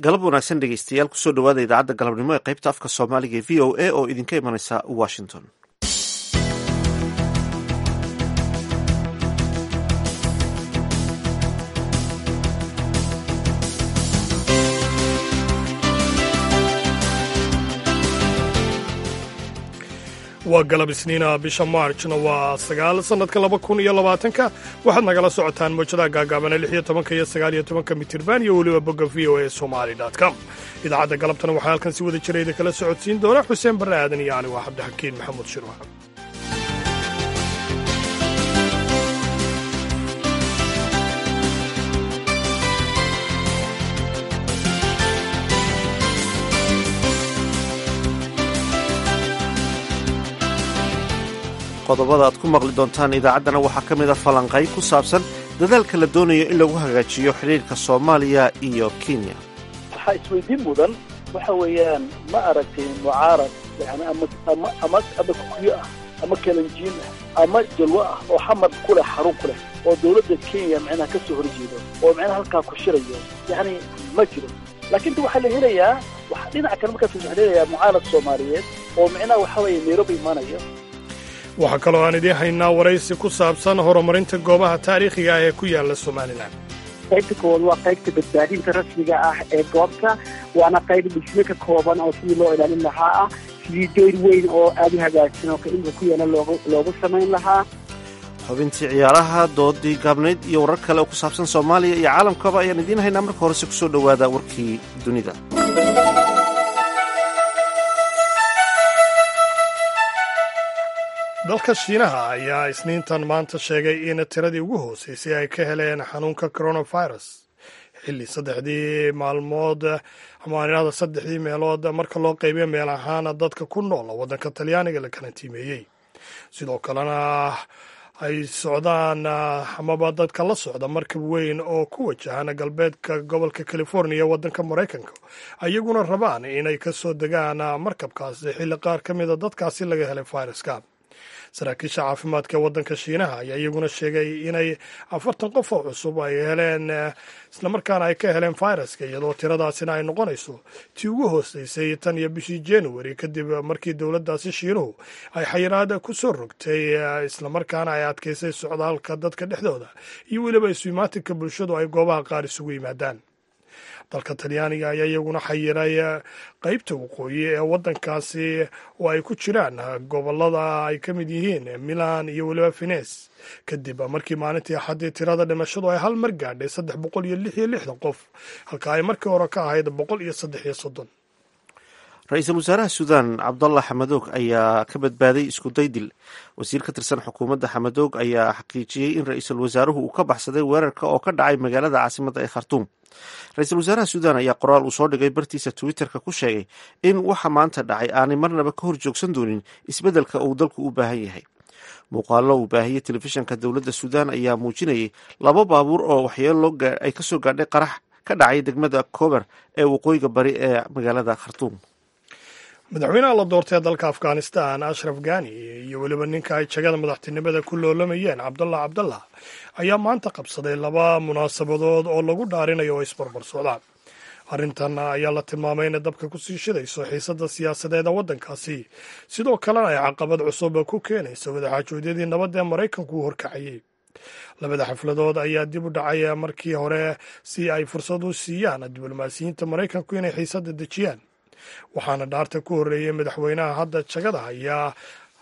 galab wanaagsan dhegeystayaal kusoo dhawaada idaacadda galabnimo ee qaybta afka soomaaliga ee v o a oo idinka imanaysa washington waa galab isniina bisha maarjna waa sagaal sannadka laba kun iyo labaatanka waxaad nagala socotaan mowjadaha gaagaabana lix iyo tobanka iyo sagaal iyo tobanka mitirban iyo weliba bogga v o a somali com idaacadda galabtana waxaa halkan si wada jira idinkala socodsiin doona xuseen barre aadan iyo ani waa cabdixakiin maxamuud shirwa qodobada aad ku maqli doontaan idaacaddana waxaa ka mid a falanqayn ku saabsan dadaalka la doonayo in lagu hagaajiyo xidhiirka soomaaliya iyo kenya waxaa isweydiin mudan waxa weeyaan ma aragtay mucaarad yani ama ama ama ama kukuyo ah ama kalanjiin ah ama jalwo ah oo xamar ku leh xarun ku leh oo dowladda kenya macnaha ka soo horjeedo oo macnaha halkaa ku shirayo yani ma jiro laakiin waxaa la helayaa dhinaca kale markaas waxaa la helayaa mucaarad soomaaliyeed oo macnaha waxa weeye nairobi imaanayo waxaa kaloo aan idiin haynaa waraysi ku saabsan horumarinta goobaha taariikhiga ah ee ku yaala somalilan qaybta koowaad waa qaybta badbaadinta rasmiga ah ee goobta waana qayb dhisme ka kooban oo sidii loo ilaalin lahaa ah sidii dayr weyn oo aada u hagaagsan oo kainka ku yaala loogu samayn lahaa xubintii ciyaaraha doodii gaabnayd iyo warar kale oo ku saabsan soomaaliya iyo caalamkaba ayaan idiin haynaa marka horese kusoo dhowaada warkii dunida dalka shiinaha ayaa isniintan maanta sheegay in tiradii ugu hooseysay ay ka heleen xanuunka coronavirus xilli saddexdii maalmood amaanirada saddexdii meelood marka loo qaybiyo meel ahaan dadka ku nool waddanka talyaaniga la karantiimeeyey sidoo kalena ay socdaan amaba dadka la socda markab weyn oo ku wajahan galbeedka gobolka californiya waddanka maraykanka ayaguna rabaan inay ka soo degaan markabkaasi xilli qaar ka mida dadkaasi laga helay viruska saraakiisha caafimaadka ee waddanka shiinaha ayaa iyaguna sheegay inay afartan qof oo cusub ay heleen islamarkaana ay ka heleen viruska iyadoo tiradaasina ay noqonayso tii ugu hooseysay tan iyo bishii january kadib markii dowladdaasi shiinuhu ay xayiraad ku soo rogtay islamarkaana ay adkaysay socdaalka dadka dhexdooda iyo weliba iswimaatinka bulshadu ay goobaha qaar isugu yimaadaan dalka talyaaniga ayaa iyaguna xayiray qeybta waqooyi ee waddankaasi oo ay ku jiraan gobolada ay ka mid yihiin milan iyo weliba fines kadib markii maalintii axaddii tirada dhimashadu ay hal mar gaadhay saddex boqol iyo lix iyo lixdan qof halka ay markii hore ka ahayd boqol iyo saddex iyo soddon ra-iisul wasaaraha suudaan cabdallah xamadoog ayaa ka badbaaday isku daydil wasiir ka tirsan xukuumadda xamadoog ayaa xaqiijiyey in ra-iisul wasaaruhu uu ka baxsaday weerarka oo ka dhacay magaalada caasimadda ee khartuum ra-iisul wasaaraha suudaan ayaa qoraal uu soo dhigay bartiisa twitterka ku sheegay in waxa maanta dhacay aanay marnaba ka hor joogsan doonin isbeddelka uu dalku u baahan yahay muuqaallo uu baahiyey telefishanka dowladda suudaan ayaa muujinayay laba baabuur oo waxyeelo ay ka soo gaadhay qarax ka dhacay degmada kober ee waqooyiga bari ee magaalada khartuum madaxweynaha la doortay ee dalka afghanistan ashraf ghani iyo weliba ninka ay jagada madaxtinimada ku loolamayeen cabdallah cabdallah ayaa maanta qabsaday laba munaasabadood oo lagu dhaarinayo oo isbarbar socdaan arrintan ayaa la tilmaamay inay dabka kusii shidayso xiisadda siyaasadeeda waddankaasi sidoo kalena ay caqabad cusub ku keenayso wadaxaajoodyadii nabadda ee maraykanku u horkacayey labada xafladood ayaa dib u dhacay markii hore si ay fursad u siiyaan diblomaasiyiinta maraykanku inay xiisadda dejiyaan waxaana dhaarta ku horreeyey madaxweynaha hadda jagada ayaa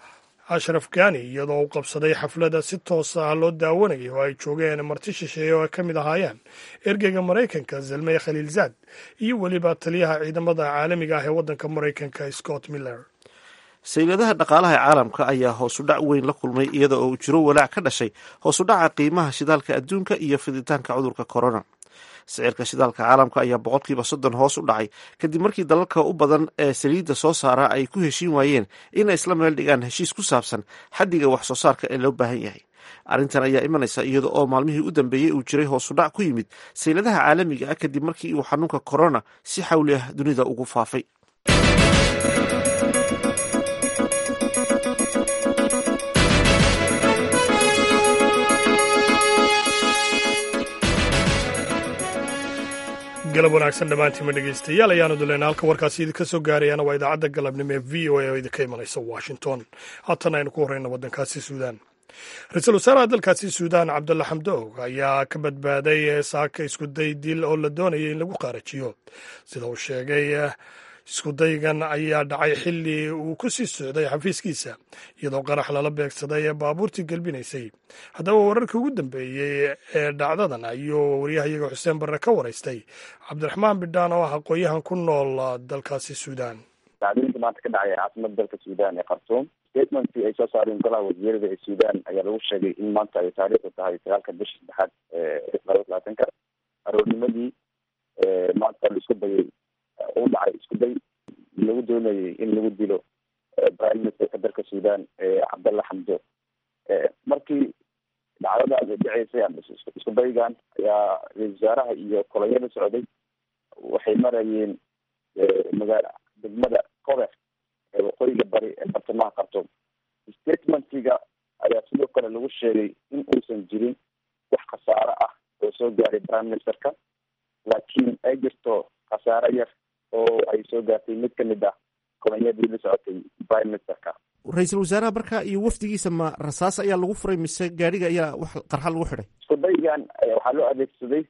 ashraf ghani iyadoo u qabsaday xafladda si toos ah loo daawanayay oo ay joogeen marti shisheeye oo ay ka mid ahaayeen ergeyga maraykanka zelmey khaliilzaad iyo weliba taliyaha ciidamada caalamiga ah ee waddanka maraykanka scott miller sayladaha dhaqaalaha ee caalamka ayaa hoosu dhac weyn la kulmay iyada oo uu jiro walaac ka dhashay hoosu dhaca qiimaha shidaalka adduunka iyo fiditaanka cudurka corona sicirka shidaalka caalamka ayaa boqolkiiba soddon hoos u dhacay kadib markii dalalka u badan ee saliidda soo saara ay ku heshiin waayeen inay isla meel dhigaan heshiis ku saabsan xaddiga wax soo saarka ee loo baahan yahay arrintan ayaa imanaysa iyada oo maalmihii u dambeeyey uu jiray hoosu dhac ku yimid sayladaha caalamiga ah kadib markii uu xanuunka corona si xawli ah dunida ugu faafay galab wanaagsan dhammaantiima dhegeystayaal ayaanu duleyn halka warkaasi idinka soo gaarayaana waa idaacadda galabnimo ee v o a oo idinka imanaysa washington haatan aynu ku horeyna waddankaasi suudaan ra-iisul wasaaraha dalkaasi suudaan cabdulla xamdoog ayaa ka badbaaday saaka iskuday dil oo la doonayay in lagu qaarajiyo sida uu sheegay iskudaygan ayaa dhacay xilli uu ku sii socday xafiiskiisa iyadoo qarax lala beegsaday ee baabuurtii gelbinaysay haddaba wararkii ugu dambeeyey ee dhacdadan ayuu waryahayaga xuseen barre ka waraystay cabdiraxmaan bidhaan oo ah aqoon-yahan ku nool dalkaasi suudaan dhacdooyinka maanta ka dhacaya caasimada dalka suudaan ee khartuum statementkii ay soo saareen golaha wasiirada ee suudaan ayaa lagu sheegay in maanta ay taariikhdu tahay sagaalka bisha saddexaad ee laba labaatanka aroornimadii maanta la isku dayay u dhacay isku day lagu doonayay in lagu dilo prime ministerka dalka suudaan cabdalla xamdo markii dhacdadaas ay dhaceysay isku daygan ayaa ra-isul wasaaraha iyo kolonyada socday waxay marayeen magaala degmada kobex ee waqooyiga bari ee bartamaha khartuum statementiga ayaa sidoo kale lagu sheegay in uusan jirin wax khasaaro ah oo soo gaaray prime ministerka laakiin ay jirto khasaaro yar oo ay soo gaartay mid ka mid ah kolonyadii la socotay prime ministerka ra-iisul wasaaraha marka iyo wafdigiisa ma rasaas ayaa lagu furay mise gaadhiga ayaa wax qarxa lagu xidhay isku daygan waxaa loo adeegsaday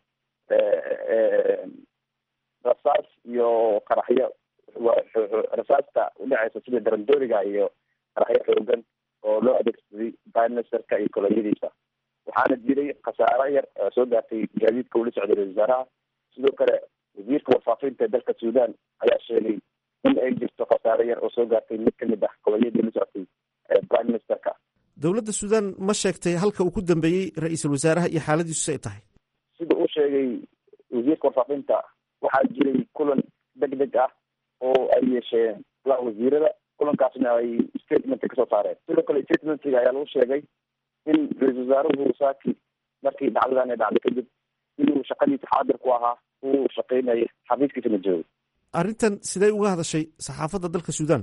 rasaas iyo qaraxyo rasaasta udhaceysa sida darandooriga iyo qaraxyo xoogan oo loo adeegsaday prime ministerka iyo kolonyadiisa waxaana jiray khasaaro yar oo soo gaartay gaadiidka ula socday ra-isul wasaaraha sidoo kale wasiirka warfaafinta ee dalka suudaan ayaa sheegay in ay jirto khasaaro yar oo soo gaartay mid kamid ah kolonyadii la socotay prime ministerka dowladda suudaan ma sheegtay halka uu ku dambeeyey ra-iisul wasaaraha iyo xaaladiisu si ay tahay sida uu sheegay wasiirka warfaafinta waxaa jiray kulan deg deg ah oo ay yeesheen golaha wasiirada kulankaasna ay statement kasoo saareen sidoo kale statementiga ayaa lagu sheegay in ra-iisul wasaaruhu saaki markii dhacdadan ay dhacday kadib inuu shaqadiisa xaadir ku ahaa uu shaqeynaya xafiiskiisana joogay arrintan sidee uga hadashay saxaafadda dalka suudaan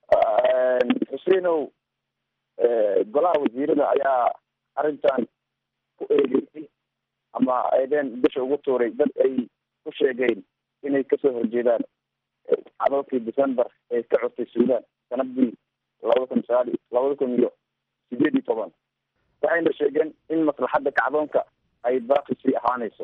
xuseenow golaha wasiirada ayaa arrintan ku eegeysay ama eedeen bisha ugu tuuray dad ay ku sheegeen inay kasoo horjeedaan cadalkii december ee ka codtay suudaan sanadii labada kun sagaal labada kun iyo sideed iyo toban waxayna sheegeen in maslaxadda kacdoonka ay baaqi sii ahaanayso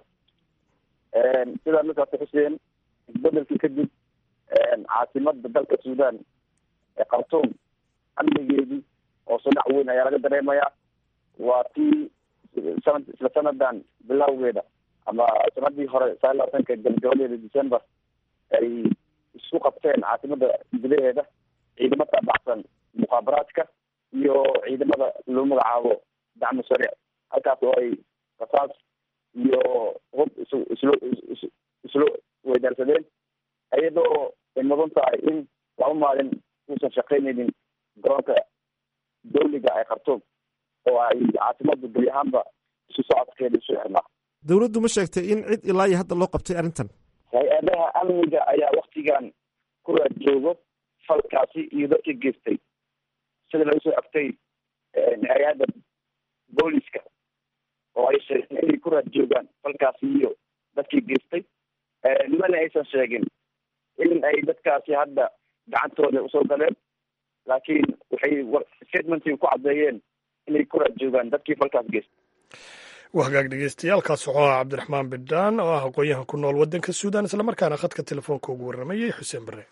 sidaa markaasi xuseen isbedelkii kadib caasimada dalka suudaan ee khartuum amnigeedii oo sodhac weyn ayaa laga dareemayaa waa tii sanad isla sanadan bilowgeeda ama sanadii hore sagaal labaatanka gabagabadeeda december ay isku qabteen caasimada gudaheeda ciidamo taabacsan mukhaabaraadka iyo ciidamada loo magacaabo dacmo sariic halkaas oo ay rasaas iyo hub isu islo islo weydaarsadeen iyadoo ay mudan tahay in laba maalin uusan shaqeynaynin garoonka dawliga ee khartuum oo ay caasimadu geli ahaanba isu socodkeeda isu xirnaa dowladdu ma sheegtay in cid ilaa iyo hadda loo qabtay arrintan hay-adaha amniga ayaa waktigan ku raad joogo falkaasi iyo dadkii geystay sida laga soo agtay hay-adda booliska oo ay sheegeen inay ku raad joogaan falkaasi iyo dadkii geystay mana aysan sheegin in ay dadkaasi hadda gacantooda usoo galeen laakiin waxay statementii ku caddeeyeen inay ku raad joogaan dadkii falkaas geystay waa hagaag dhegeystayaaalkaas wuxuu ahaa cabdiraxmaan bidhaan oo ah aqoon-yahan ku nool waddanka suudaan islamarkaana khadka telefoonka ugu warramayay xuseen bare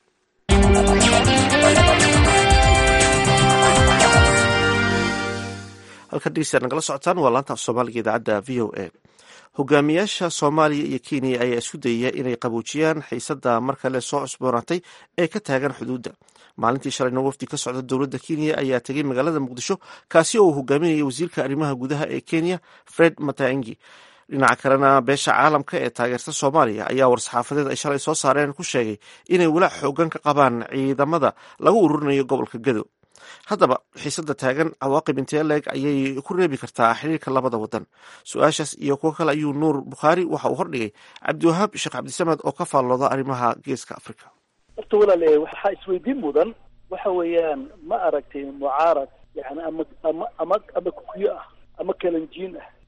halkan dhegeystayaad nagala socotaan waa laanta af soomaaliga idaacadda v o a hogaamiyaasha soomaaliya iyo kenya ayaa isku dayaya inay qaboojiyaan xiisadda mar kale soo cusboonaatay ee ka taagan xuduudda maalintii shalayna wafdi ka socda dowladda kenya ayaa tegay magaalada muqdisho kaasi oo uu hogaaminayay wasiirka arrimaha gudaha ee kenya fred mataangi dhinaca kalena beesha caalamka ee taageerta soomaaliya ayaa war-saxaafadeed ay shalay soo saareen ku sheegay inay walaac xoogan ka qabaan ciidamada lagu ururinayo gobolka gado haddaba xiisadda taagan cawaaqib intee leeg ayay ku reebi kartaa xiriirka labada wadan su-aashaas iyo kuwo kale ayuu nuur bukhaari waxa uu hordhigay cabdiwahaab sheekh cabdisamed oo ka faallooda arrimaha geeska africa horta walaale waxaa isweydiin mudan waxa weeyaan ma aragtay mucaarad yani ama ama ama ama kukuyo ah ama kalanjiin ah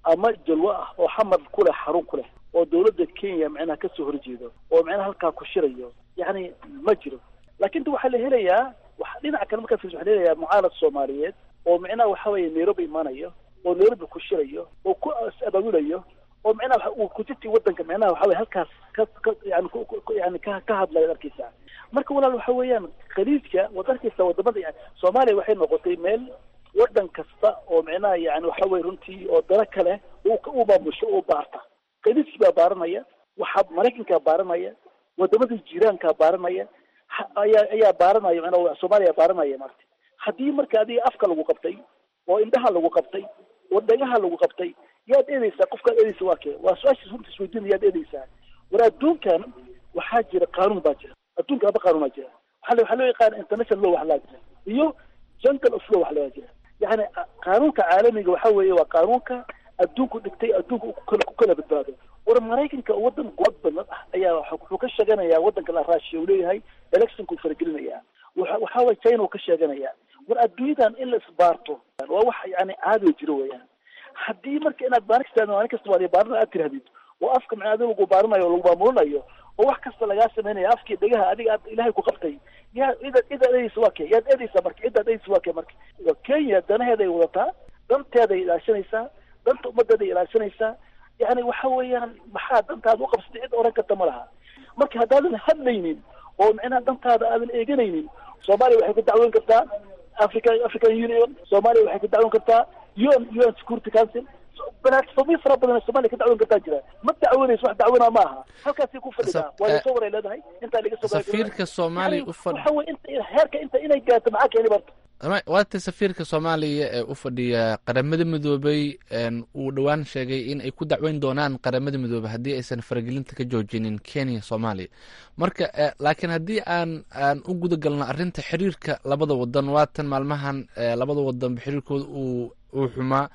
ama jalwo ah oo xamar ku leh xarun ku leh oo dawladda kenya micnaha kasoo horjeedo oo micnaha halkaa ku shirayo yacni ma jiro laakiin ta waxaa la helayaa wa dhinaca kale markaa fiirso waxaa la helayaa mucaarad soomaaliyeed oo micnaha waxa weeye nairobi imanayo oo nairobi ku shirayo oo ku abaabulayo oo micnaha uu kujirtii wadanka micnaha waxa weye halkaas ka ka yani yani ka ka hadlayo arkeysa marka walaal waxa weeyaan khaliijka wad arkeysa wadamada yani soomaaliya waxay noqotay meel wadan kasta oo micnaha yani waxa weye runtii oo dalo kale uu u maamusho u baarta khaliijki baa baaranaya waxaa maraykankaa baaranaya wadamada jiiraankaa baaranaya ayaa ayaa baaranaya micnaha soomaaliya baaranaya marta haddii marka adiga afka lagu qabtay oo indhaha lagu qabtay oo dhagaha lagu qabtay yaad eedeysaa qofkaad eedeysa waa kee waa su-aashiis runta isweydiina yaad eedeysaa war adduunkan waxaa jira qaanuun baa jira adduunka aba qaanuun baa jira waxa waxaa loo yaqaana international law wax laa jira iyo jungle of law wax laa jira yani qaanuunka caalamiga waxa weeye waa qaanuunka adduunku dhigtay adduunka kukala ku kala badbaado war maraykanka oo wadan quwad badan ah ayaa wuxuu ka sheeganayaa wadanka la raashiya uu leeyahay electionku faragelinayaa waxa waxa weye china uu ka sheeganayaa war adduunyadan in la isbaarto waa wax yani caadi jiro weeyaan haddii marka inaad maalin kasta maalin kasta waa baarina aad tirahdid oo afka macnaa adiga lagu baarinayo lagu maamulinayo oo wax kasta lagaa sameynaya afkii dhegaha adiga aad ilaahay ku qabtay yaa ida ida edeysa waa kee yaad edeysaa marka cidaad edeysa waa kee marka waa kenya danaheeday wadataa danteeday ilaashanaysaa danta ummadeeday ilaashanaysaa yani waxa weeyaan maxaa dantaada u qabsatay cid oran karta ma laha marka haddaadan hadlaynin oo micnaha dantaada aadan eeganaynin soomaaliya waxay ku dacwoon kartaa africa african union soomaaliya waxay ku dacwoon kartaa un un security council balaatfoomiyo fara badan soomaliya ka dacwoon kartaa jira ma dacwoonayso wax dacwonaa ma aha halkaasay ku fadhidaa waa lasoo waray leedahay intaa laga soo safiirka soomaaliya u fadhi waxa weye inta heerka inta inay gaarto maxaa keeni barta waata safiirka soomaaliya ee u fadhiya qaramada midoobay uu dhowaan sheegay in ay ku dacweyn doonaan qaramada midoobey haddii aysan faragelinta ka joojinin kenya soomaaliya marka laakiin haddii aan aan u guda galno arrinta xiriirka labada wadan waatan maalmahan labada wadanba xiriirkooda uu uu xumaa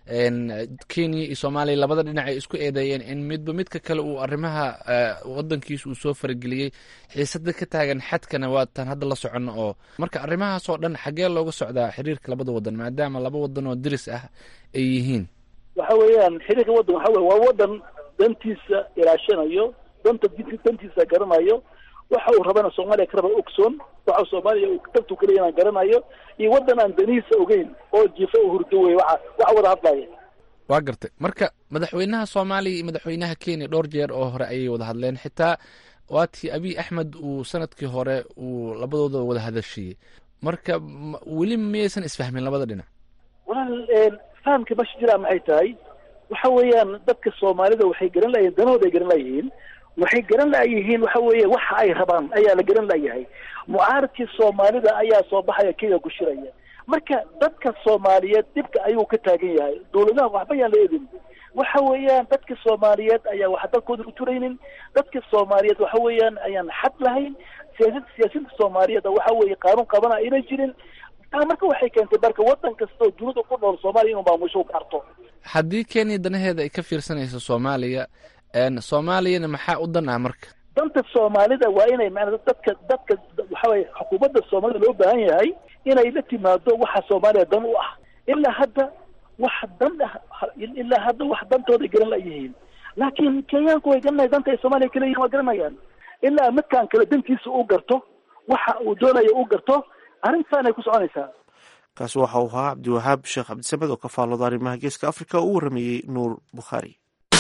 kenya iyo soomaaliya labada dhinac ay isku eedeeyeen in midba midka kale uu arrimaha wadankiisa uu soo farageliyey xiisada ka taagan xadkana waatan hadda la socono oo marka arrimahaas oo dhan xaggee looga socdaa xiriirka labada wadan maadaama laba wadan oo diris ah ay yihiin waxa weeyaan xiriirka wadan waxa weye waa wadan dantiisa ilaashanayo danta dantiisa garanayo waxa uu rabana soomaaliya ka raba ogsoon waxa soomaaliya uu dantu kaleya inaan garanayo iyo wadan aan danihiisa ogeyn oo jifa oo hurdo wey waxa waxa wada hadlaya waa gartay marka madaxweynaha soomaaliya iyo madaxweynaha kenya dhowr jeer oo hore ayay wada hadleen xitaa waatii abiy axmed uu sanadkii hore uu labadooda wada hadashiyey marka weli miyaysan isfahmin labada dhinac walaal fahamka masha jiraa maxay tahay waxa weeyaan dadka soomaalida waxay garan layihin danahooda ay garan layihiin waxay garan layihiin waxa weeye waxa ay rabaan ayaa la garan layahay mucaaradkii soomaalida ayaa soo baxaya kenya ku shiraya marka dadka soomaaliyeed dhibka ayuu ka taagan yahay dawladaha waxba yaan la eedin waxa weeyaan dadka soomaaliyeed ayaa wax dalkooda uturaynin dadka soomaaliyeed waxa weeyaan ayaan xad lahayn siyaasad siyaasadda soomaaliyeed waxa weeye qaanuun qabana ayna jirin taa marka waxay keentay marka wadan kasta oo dunida ku nool soomaaliya inuu maamusho u gaarto haddii kenya danaheeda ay ka fiirsanayso soomaaliya soomaaliyana maxaa u dan ah marka danta soomaalida waa inay maanaa dadka dadka waxa weye xukuumadda soomaalida loo baahan yahay inay la timaado waxa soomaaliya dan u ah ilaa hadda wax dan ah ilaa hadda wax dantooday garan layihiin laakiin kenyaanku way garanaya danta ay soomaaliya kala yihin waa garanayaan ilaa midkaan kale dantiisa u garto waxa uu doonaya u garto arrintaanay ku soconaysaa kaasi waxa uu ahaa cabdiwahaab sheekh cabdisamed oo ka faallooda arrimaha geeska africa oo u warameeyey nuur bukhaari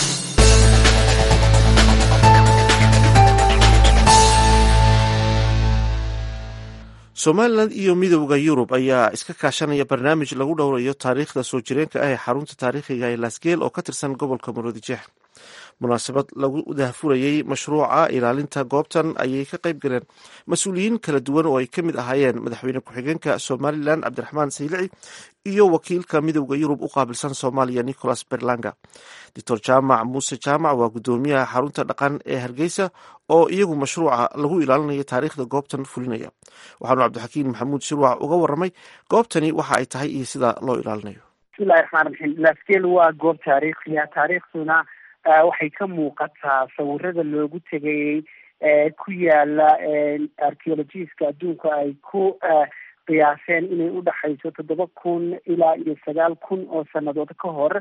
somalilan iyo midowda yurub ayaa iska kaashanaya barnaamij lagu dhowrayo taariikhda soo jireenka ah ee xarunta taariikhiga ee laasgeel oo ka tirsan gobolka maroodijeex munaasabad lagu dahfurayey mashruuca ilaalinta goobtan ayay ka qayb galeen mas-uuliyiin kala duwan oo ay ka mid ahaayeen madaxweyne ku-xigeenka somalilan cabdiraxmaan saylici iyo wakiilka midowda yurub u qaabilsan soomaaliya nicholas berlanga doctor jaamac muuse jaamac waa guddoomiyaha xarunta dhaqan ee hargeysa oo iyagu mashruuca lagu ilaalinayo taariikhda goobtan fulinaya waxaanu cabdixakiin maxamuud shirwac uga waramay goobtani waxa ay tahay iyo sida loo ilaalinayo bismillahi raxmaan raxiim laskeel waa goob taariikhiya taariikhduna waxay ka muuqataa sawirada loogu tegayey ku yaala archeologiska adduunka ay ku qiyaaseen inay udhexayso toddoba kun ilaa iyo sagaal kun oo sanadood ka hor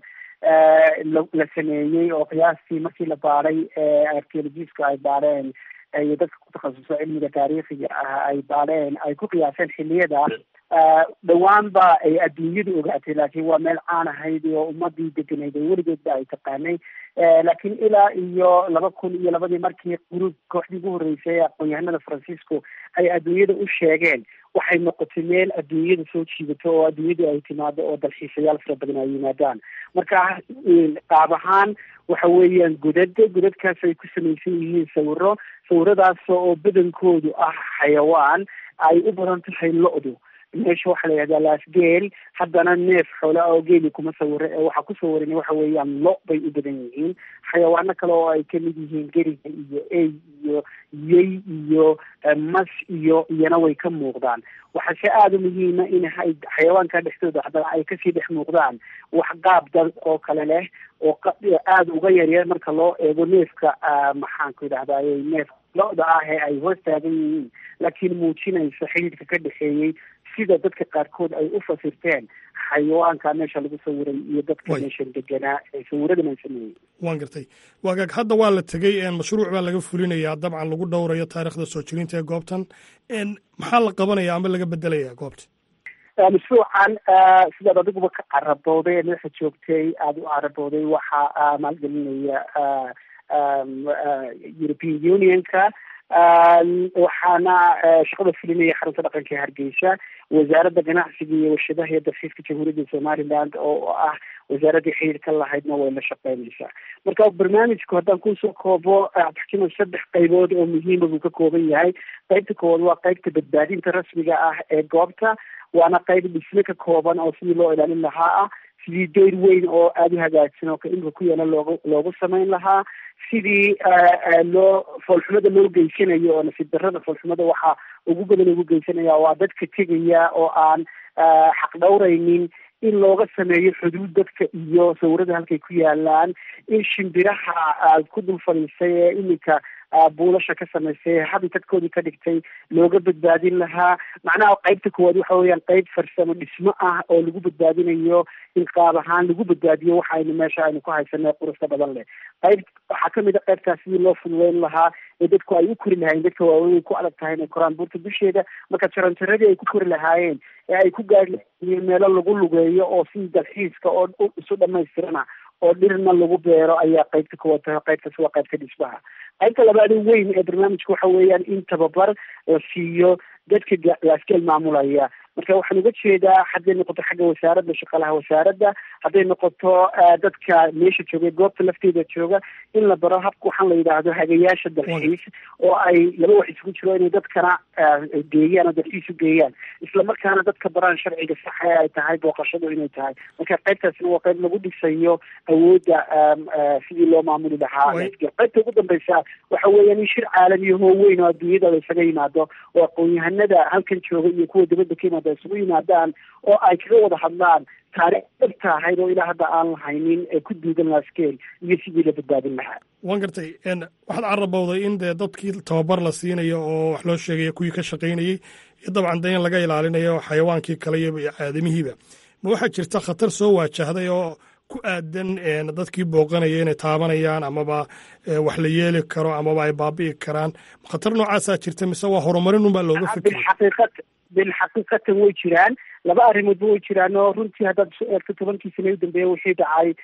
la sameeyey oo qiyaastii markii la baadhay archaeologistka ay baadheen iyo dadka ku takhasuso cilmiga taariikhiga ah ay baadheen ay ku qiyaaseen xiliyada dhowaan ba ay adduunyadu ogaatay laakiin waa meel caan ahayd oo ummadii degenayd oo weligeedba ay taqaanay laakiin ilaa iyo laba kun iyo labadii markii gruub kooxdii ugu horreysay ee aqoon-yahanada francisco ay adduunyada u sheegeen waxay noqotay meel adduunyada soo jiidato oo adduunyadu ay timaado oo dalxiisayaal fara badan ay yimaadaan marka qaab ahaan waxa weeyaan godad godadkaas ay ku samaysan yihiin sawiro sawiradaas oo badankoodu ah xayawaan ay u badan tahay lo-du meesha waxaa la yihahdaa laasgeel haddana neef xoola oo geeli kuma sawira ee waxaa ku sawiran waxa weeyaan lo bay u badan yihiin xayawaano kale oo ay kamid yihiin geriga iyo ey iyo yey iyo mas iyo iyana way ka muuqdaan waxaa se aada u muhiima in xayawaanka dhexdooda haddana ay kasii dhex muuqdaan wax qaab dal oo kale leh oo aada uga yaryar marka loo eego neefka maxaanku idhahdaye neefka lo-da ah ee ay hoos taagan yihiin laakiin muujinaysa xidhiidhka ka dhexeeyey sida dadka qaarkood ay u fasirteen xayawaanka meesha lagu sawiray iyo dadka meesha deganaa ee sawiradan ay sameeyey waan gartay waagaag hadda waa la tegey mashruuc baa laga fulinayaa dabcan lagu dhowrayo taarikhda soo jirinta ee goobtan maxaa la qabanaya ama laga bedelaya goobta mashruucan sidaad adiguba ka carabooday ee madaxa joogtay aada u carabooday waxaa maalgelinaya european unionka waxaana shaqada fulinaya xarunta dhaqanka ee hargeysa wasaaradda ganacsiga iyo warshadaha iyo dalxiiska jamhuuriyadda somaliland oo ah wasaaraddii xiriirka lahaydna way la shaqeynaysaa marka barnaamijku haddaan kusoo koobo abxkima saddex qaybood oo muhiima buu ka kooban yahay qaybta koowaad waa qaybta badbaadinta rasmiga ah ee goobta waana qayb dhisme ka kooban oo sidii loo ilaalin lahaa ah sidii deyr weyn oo aada u hagaagsan oo kaimka ku yaala loogu loogu samayn lahaa sidii loo foolxumada loo geysanayo oo nasiib darrada foolxumada waxaa ugu badan ugu geysanaya waa dadka tegaya oo aan xaq dhowraynin in looga sameeyo xuduud dadka iyo sawirada halkay ku yaalaan in shimbiraha ku dul fadhiisay ee iminka buulasha ka samaysay habitadkoodii ka dhigtay looga badbaadin lahaa macnaha qaybta koowaad waxa weeyaan qayb farsamo dhismo ah oo lagu badbaadinayo in qaab ahaan lagu badbaadiyo waxa aynu meesha aynu ku haysanay qurusta badan leh qayb waxaa kamid a qaybtaas sidii loo fududeyn lahaa ee dadku ay u kori lahaayeen dadka waaweyn ay ku adag tahay inay koraan buurta dusheeda marka jaranjaradii ay ku kori lahaayeen ee ay ku gaari lahaayeen meelo lagu lugeeyo oo sidii dalxiiska oo isu dhamaystirana oo dhirna lagu beero ayaa qaybta koowaad tahay qaybtaas waa qaybta dhismaha qaybta labaad weyn ee barnaamijka waxa weeyaan in tababar la siiyo dadka laasgeel maamulaya marka waxaan uga jeedaa hadday noqoto xagga wasaaradda shaqalaha wasaaradda hadday noqoto dadka meesha jooga goobta lafteeda jooga in la baro habka waxaan la yidhaahdo hagayaasha dalxiis oo ay laba wax isugu jiro inay dadkana geeyaan oo dalxiis u geeyaan islamarkaana dadka baraan sharciga saxa ee ay tahay booqashadu inay tahay marka qaybtaasna waa qayb lagu dhisayo awoodda sidii loo maamuli lahaa qaybta ugu dambeysa waxa weeyaan in shir caalamiya hoo weyn oo adduunyada la isaga yimaado oo aqoon-yahanada halkan jooga iyo kuwa dibadda ka yimaada isugu yimaadaan oo ay kaga wada hadlaan taariikh dhabta ahayd oo ilaa hadda aan lahaynin ee ku duugan laskeel iyo sidii la badbaadin lahaa waan gartay waxaad carabowday in dee dadkii tababar la siinayo oo wax loo sheegaya kuwii ka shaqaynayey iyo dabcan dee in laga ilaalinayo xayawaankii kale iyo aadamihiiba ma waxaa jirta khatar soo waajahday oo ku aadan dadkii booqanaya inay taabanayaan amaba wax la yeeli karo amaba ay baabi'i karaan khatar noocaasaa jirta mise waa horumarin unbaa looga fikiraya bilxaqiiqatan way jiraan laba arrimoodba way jiraan oo runtii haddaad isu eegto tobankii sane u dambeeya wixii dhacay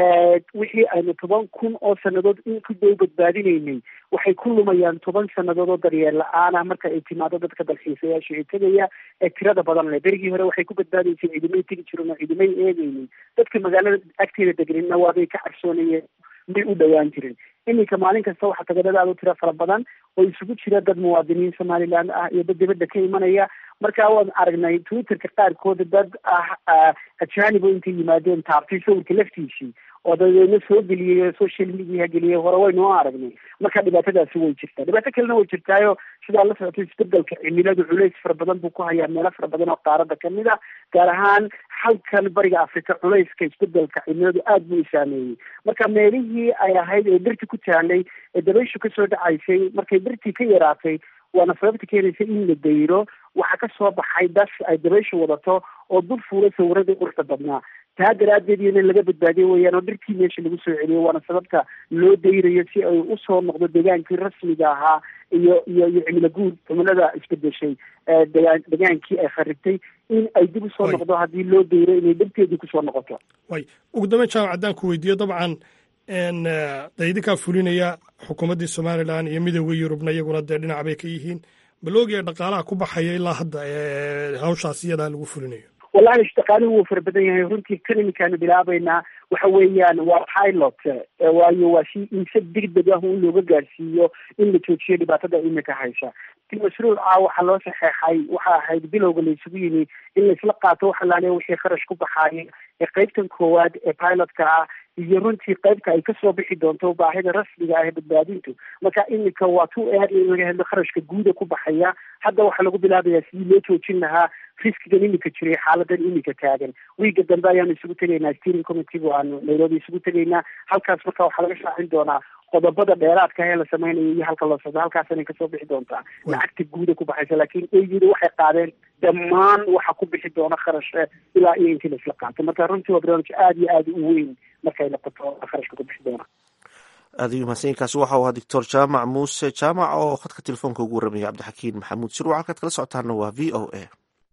wixii aynu toban kun oo sanadood in ku dhow badbaadinaynay waxay ku lumayaan toban sanadood oo daryeel la-aan ah marka ay timaado dadka dalxiisayaasha ee tegaya ee tirada badan leh berigii hore waxay ku badbaadaysay ciidamay tegi jiren oo ciidamay eegaynin dadka magaalada agteeda deganina waabay ka cabsoonayeen may u dhowaan jirin iminka maalin kasta waxaa tagadada aad u tira fara badan oo isugu jira dad muwaadiniin somaliland ah iyo dad dibadda ka imanaya marka waan aragnay twitterka qaarkooda dad ah ajaanibo intay yimaadeen taabtay sawirka laftiisii oo dadeedna soo geliyey social media geliyey hore waynu aragnay marka dhibaatadaasi way jirtaa dhibaato kalena way jirtaayo sidaa la socotay isbedelka cimiladu culays fara badan buu ku hayaa meelo fara badan oo qaarada kamid a gaar ahaan halkan bariga africa culayska isbedelka cimiladu aada buu isaameeyey marka meelihii ay ahayd ee birti ku taalay ee dabayshu kasoo dhacaysay markay birtii ka yaraatay waana sababta keenaysa in la dayro waxaa ka soo baxay das ay dabayshu wadato oo dul fuulay sawiradii quruxda badnaa taa daraaddeed iyo in laga badbaadiyo weeyaan oo dhirtii meesha lagu soo celiyo waana sababta loo dayrayo si ay usoo noqdo degaankii rasmiga ahaa iyo iyo iyo cimilo guud cimilada isbedeshay degaan degaankii ay kharibtay in ay dib usoo noqdo haddii loo dayro inay dhibteedii kusoo noqoto way ugu dambeyn jaamac haddaan ku weydiiyo dabcan de idinkaa fulinaya xukuumaddii somalilan iyo midooda yurubna iyaguna dee dhinac bay ka yihiin baloogiya dhaqaalaha ku baxaya ilaa hadda hawshaas iyadaa lagu fulinayo wallahi dhaqaaluhu wuu fara badan yahay runtii kan iminkaanu bilaabaynaa waxa weeyaan waa pilot waayo waa si in si degdeg ah un looga gaarsiiyo in la joojiyo dhibaatada imika haysa mashruuca waxaa loo saxeexay waxa ahayd bilowga la isugu yimi in laisla qaato waxa laale wixii kharash ku baxaaya ee qeybtan koowaad ee pilotka ah iyo runtii qeybka ay kasoo bixi doonto baahida rasmiga ah ee badbaadintu marka imika waa tu aad in laga hadlo kharashka guuda ku baxaya hadda waxaa lagu bilaabayaa sidii loo joojin lahaa riskigan imika jiray xaaladan imika taagan wiiga dambe ayaanu isugu tegaynaa steering committeegu aanu nairobi isugu tegaynaa halkaas marka waxaa laga shaacin doonaa qodobada dheeraadka ee la sameynayo iyo halka loo socdo halkaasanay kasoo bixi doontaa lacagta guuda ku baxaysa laakiin eyida waxay qaadeen dhammaan waxa ku bixi doona kharashe ilaa iyo intii laisla qaato marka runtii waa barnaamij aada iyo aada u weyn markay noqoto kharashka ku bixi doona aada iyo mahadsanyiinkaasi waxa uu ahaa doctor jaamac muuse jaamac oo khadka telefoonka ugu warramaya cabdixakiin maxamuud sirwac halkaad kala socotaana waa v o a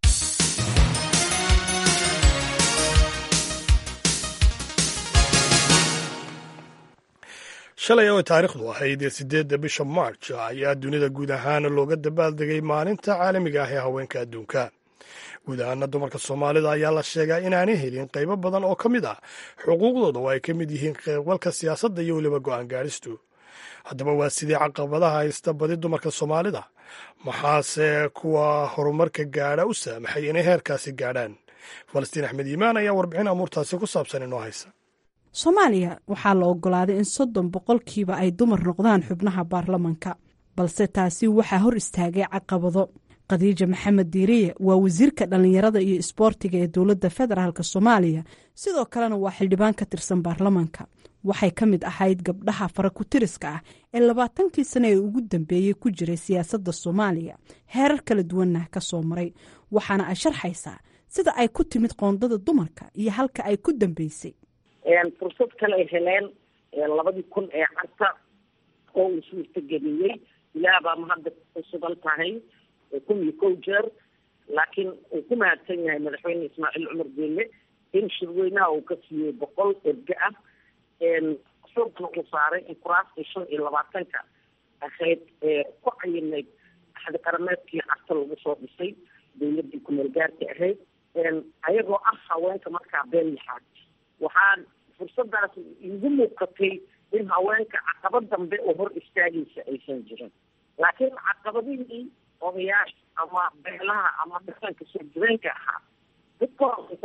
shalay oo taariikhdu ahayd sideedda bisha march ayaa dunida guud ahaan looga dabaaldegay maalinta caalamiga ah ee haweenka adduunka guud ahaana dumarka soomaalida ayaa la sheegaa inaanay helin qaybo badan oo ka mid ah xuquuqdooda oo ay ka mid yihiin qeybgalka siyaasadda iyo weliba go-aan gaadhistu haddaba waa sidii caqabadaha haysta badi dumarka soomaalida maxaase kuwa horumarka gaadha u saamaxay inay heerkaasi gaadhaan falastiin axmed iimaan ayaa warbixin amuurtaasi ku saabsan inoo haysa soomaaliya waxaa la ogolaaday in soddon boqolkiiba ay dumar noqdaan xubnaha baarlamanka balse taasi waxaa hor istaagay caqabado khadiija maxamed diiriye waa wasiirka dhallinyarada iyo isboortiga ee dowladda federaalk soomaaliya sidoo kalena waa xildhibaan ka tirsan baarlamanka waxay ka mid ahayd gabdhaha farakutiriska ah ee labaatankii sane ee ugu dambeeyey ku jiray siyaasadda soomaaliya heerar kala duwanna ka soo maray waxaana ay sharxaysaa sida ay ku timid qoondada dumarka iyo halka ay ku dambeysay fursad kale ay heleen labadii kun ee carta oo uu suurtageliyey ilaah baa mahadda ku sugan tahay kun iyo kow jeer laakiin uu ku mahadsan yahay madaxweyne ismaaciil cumar geelle in shirweynaha uu ka siiyey boqol erge ah xoogna uu saaray in kuraasta shan iyo labaatanka ahayd ku cayinayd axdi qarameedkii carta lagu soo dhisay dawladdii kumeel gaarka ahayd ayagoo ah haweenka markaa been lixaad waxaa fursadaas igu muuqatay in haweenka caqabad dambe oo hor istaagaysa aysan jirin laakiin caqabadihii odayaasha ama beelaha ama dhaqanka soo jireenka ahaa dadka horeysa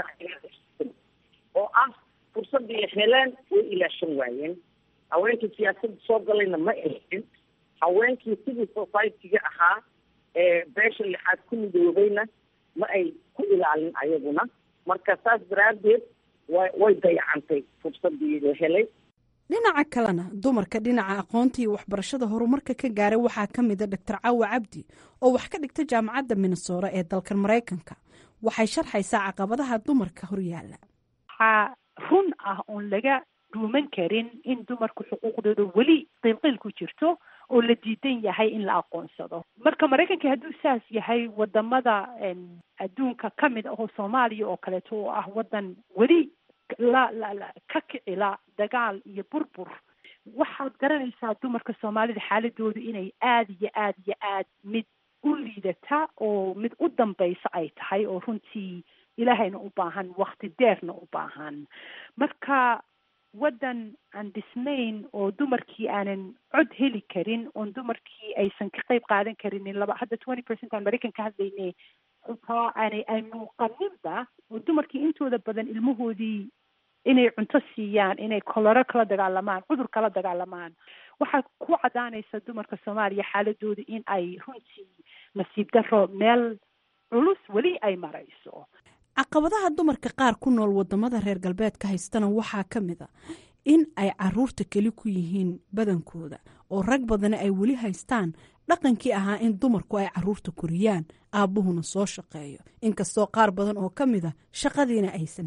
oo ah fursadii heleen way ilaashan waayeen haweenkii siyaasadda soo galayna ma ehin haweenkii civil society-ga ahaa ee beesha lixaad ku midoobayna ma ay ku ilaalin ayaguna marka saas daraaddeed wa way dayacantay fursadii la helay dhinaca kalena dumarka dhinaca aqoonta iyo waxbarashada horumarka ka gaaray waxaa ka mida doctor caawa cabdi oo wax ka dhigta jaamacadda minnesora ee dalkan maraykanka waxay sharxaysaa caqabadaha dumarka horyaala waxaa run ah oon laga dhuuman karin in dumarku xuquuqdooda weli qiilqiil ku jirto oo la diidan yahay in la aqoonsado marka maraykanka hadduu saas yahay wadamada adduunka ka mid ahoo soomaaliya oo kaleeto oo ah waddan weli la la la ka kicila dagaal iyo burbur waxaad garanaysaa dumarka soomaalida xaaladoodu inay aada iyo aada iyo aad mid u liidata oo mid u dambaysa ay tahay oo runtii ilaahayna u baahan wakti deerna u baahan marka waddan aan dhisnayn oo dumarkii aanan cod heli karin oon dumarkii aysan ka qayb qaadan karinin laba hadda twenty percent aan maraykan ka hadlayne xitaa aanay ay muuqaninba oo dumarkii intooda badan ilmahoodii inay cunto siiyaan inay koloro kala dagaalamaan cudur kala dagaalamaan waxaa ku cadaanaysa dumarka soomaaliya xaaladooda in ay runtii nasiib daro meel culus weli ay marayso caqabadaha dumarka qaar ku nool wadamada reer galbeedka haystana waxaa ka mid a in ay caruurta keli ku yihiin badankooda oo rag badana ay weli haystaan dhaqankii ahaa in dumarku ay caruurta koriyaan aabbuhuna soo shaqeeyo inkastoo qaar badan oo ka mid a shaqadiina aysan hayn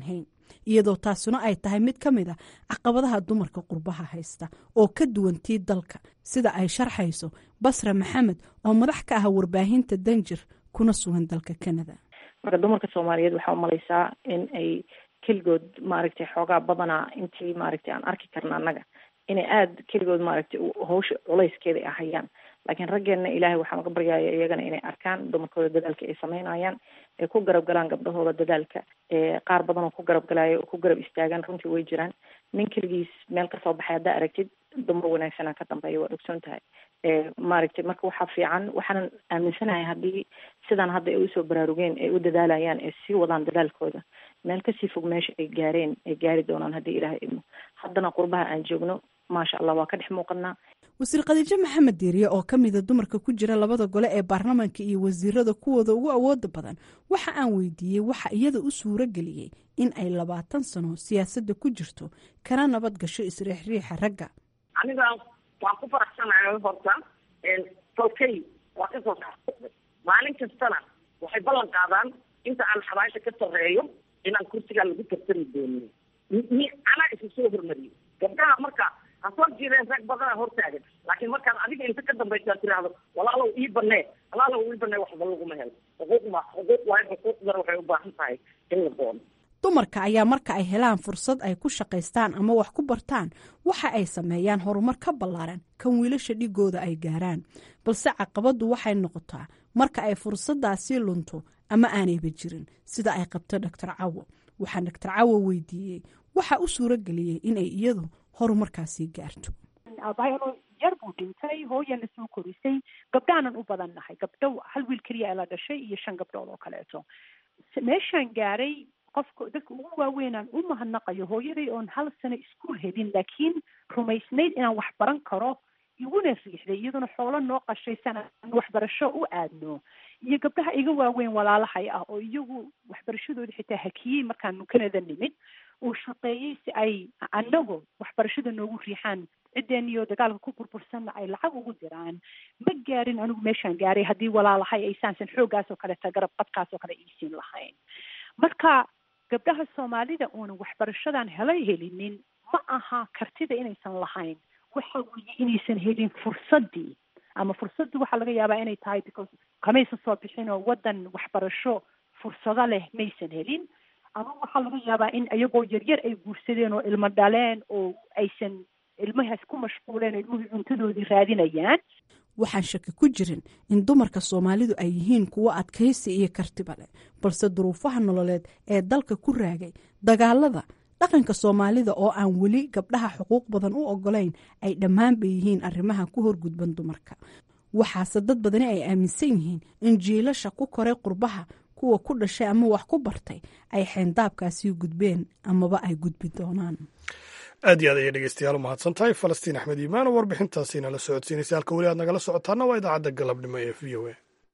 iyadoo taasuna ay tahay mid ka mid a caqabadaha dumarka qurbaha haysta oo ka duwantii dalka sida ay sharxayso basra maxamed oo madax ka ah warbaahinta danjir kuna sugan dalka canada marka dumarka soomaaliyeed waxaa umalaysaa in ay keligood maaragtay xoogaa badanaa intii maaragtay aan arki karna annaga inay aada keligood maaragtay hawsha culayskeeda ay hayaan laakiin raggeenna ilaahay waxaan uga baryaya iyagana inay arkaan dumarkooda dadaalka ay sameynayaan ay ku garab galaan gabdhahooda dadaalka qaar badan oo ku garab galaayo oo ku garab istaagaan runtii way jiraan nin keligiis meel kasoo baxay haddaa aragtid dumar wanaagsanaa ka dambeeya waad ogsoon tahay maaragtay marka waxaa fiican waxaanan aaminsanahay haddii sidaan hadda ay usoo baraarugeen ay u dadaalayaan ay sii wadaan dadaalkooda meel kasii fog meesha ay gaareen ay gaari doonaan haddii ilaahay idmo haddana qurbaha aan joogno maasha allah waa ka dhex muuqanaa wasiir khadiijo maxamed diiriye oo ka mida dumarka ku jira labada gole ee baarlamaanka iyo wasiirada kuwooda ugu awooda badan waxa aan weydiiyey waxa iyada u suuro geliyey in ay labaatan sano siyaasadda ku jirto kana nabad gasho isriixriixa ragga aniga waan ku faraxsanahay horta tolkay waa kasoo saxday maalin kastana waxay ballan qaadaan inta aan xabaasha ka sarreeyo inaan kursigaa lagu tartami doonin mi anaa isu soo hormariyey gabdhaha marka ha soo jiideen rag badana hortaagan laakiin markaad adiga inta ka dambaysaa tiraahdo walaalow ii banee walaalow ii banee waxba laguma helo xuquuq ma xuquuq waayo xuquuqdana waxay u baahan tahay in la doono dumarka ayaa marka ay helaan fursad ay ku shaqaystaan ama wax ku bartaan waxa ay sameeyaan horumar ka ballaaran kan wiilasha dhigooda ay gaaraan balse caqabaddu waxay noqotaa marka ay fursaddaasi lunto ama aanayba jirin sida ay qabto doctor cawo waxaa doctor cawo weydiiyey waxa u suuro geliyey inay iyadu horumarkaasi gaarto aabahayano yar buu dhintay hooyana soo korisay gabdhaanan u badan nahay gabdho hal wiil keliya la dhashay iyo shan gabdhood oo kaleeto meeshaan gaaray qofka dadka ugu waaweynaan u mahadnaqayo hooyaday oon hal sano iskuol helin laakiin rumaysnayd inaan wax baran karo iguna riixday iyaduna xoolo noo qashaysan aan waxbarasho u aadno iyo gabdhaha iga waaweyn walaalahay ah oo iyagu waxbarashadooda xitaa hakiyey markaanu canada nimid uu shaqeeyey si ay anagu waxbarashada noogu riixaan cideeniyo dagaalka ku burbursanna ay lacag ugu diraan ma gaarin anigu meeshaan gaaray haddii walaalahay ay saansan xooggaas oo kaleeta garab qadkaas oo kale iisiin lahayn marka gabdhaha soomaalida uuna waxbarashadan helay helinin ma aha kartida inaysan lahayn waxa weeye inaysan helin fursaddii ama fursaddii waxaa laga yaabaa inay tahay because kamaysan soo bixin oo waddan waxbarasho fursado leh maysan helin ama waxaa laga yaabaa in iyagoo yaryar ay guursadeen oo ilmo dhaleen oo aysan ilmahaas ku mashquuleen oo ilmuhii cuntadoodii raadinayaan waxaan shaki ku jirin in dumarka soomaalidu ay yihiin kuwo adkaysi iyo kartiba leh balse duruufaha nololeed ee dalka ku raagay dagaalada dhaqanka soomaalida oo aan weli gabdhaha xuquuq badan u ogolayn ay dhammaanba yihiin arrimaha ku horgudban dumarka waxaase dad badani ay aaminsan yihiin in jiilasha ku koray qurbaha kuwa ku dhashay ama wax ku bartay ay xeendaabkaasii gudbeen amaba ay gudbi doonaan aad iyo aad ayay dhegeystayaal u mahadsan tahay falastiin axmed iimaan oo warbixintaasiina la socodsiinaysa halka weli aad nagala socotaana waa idaacadda galabnimo ee v o a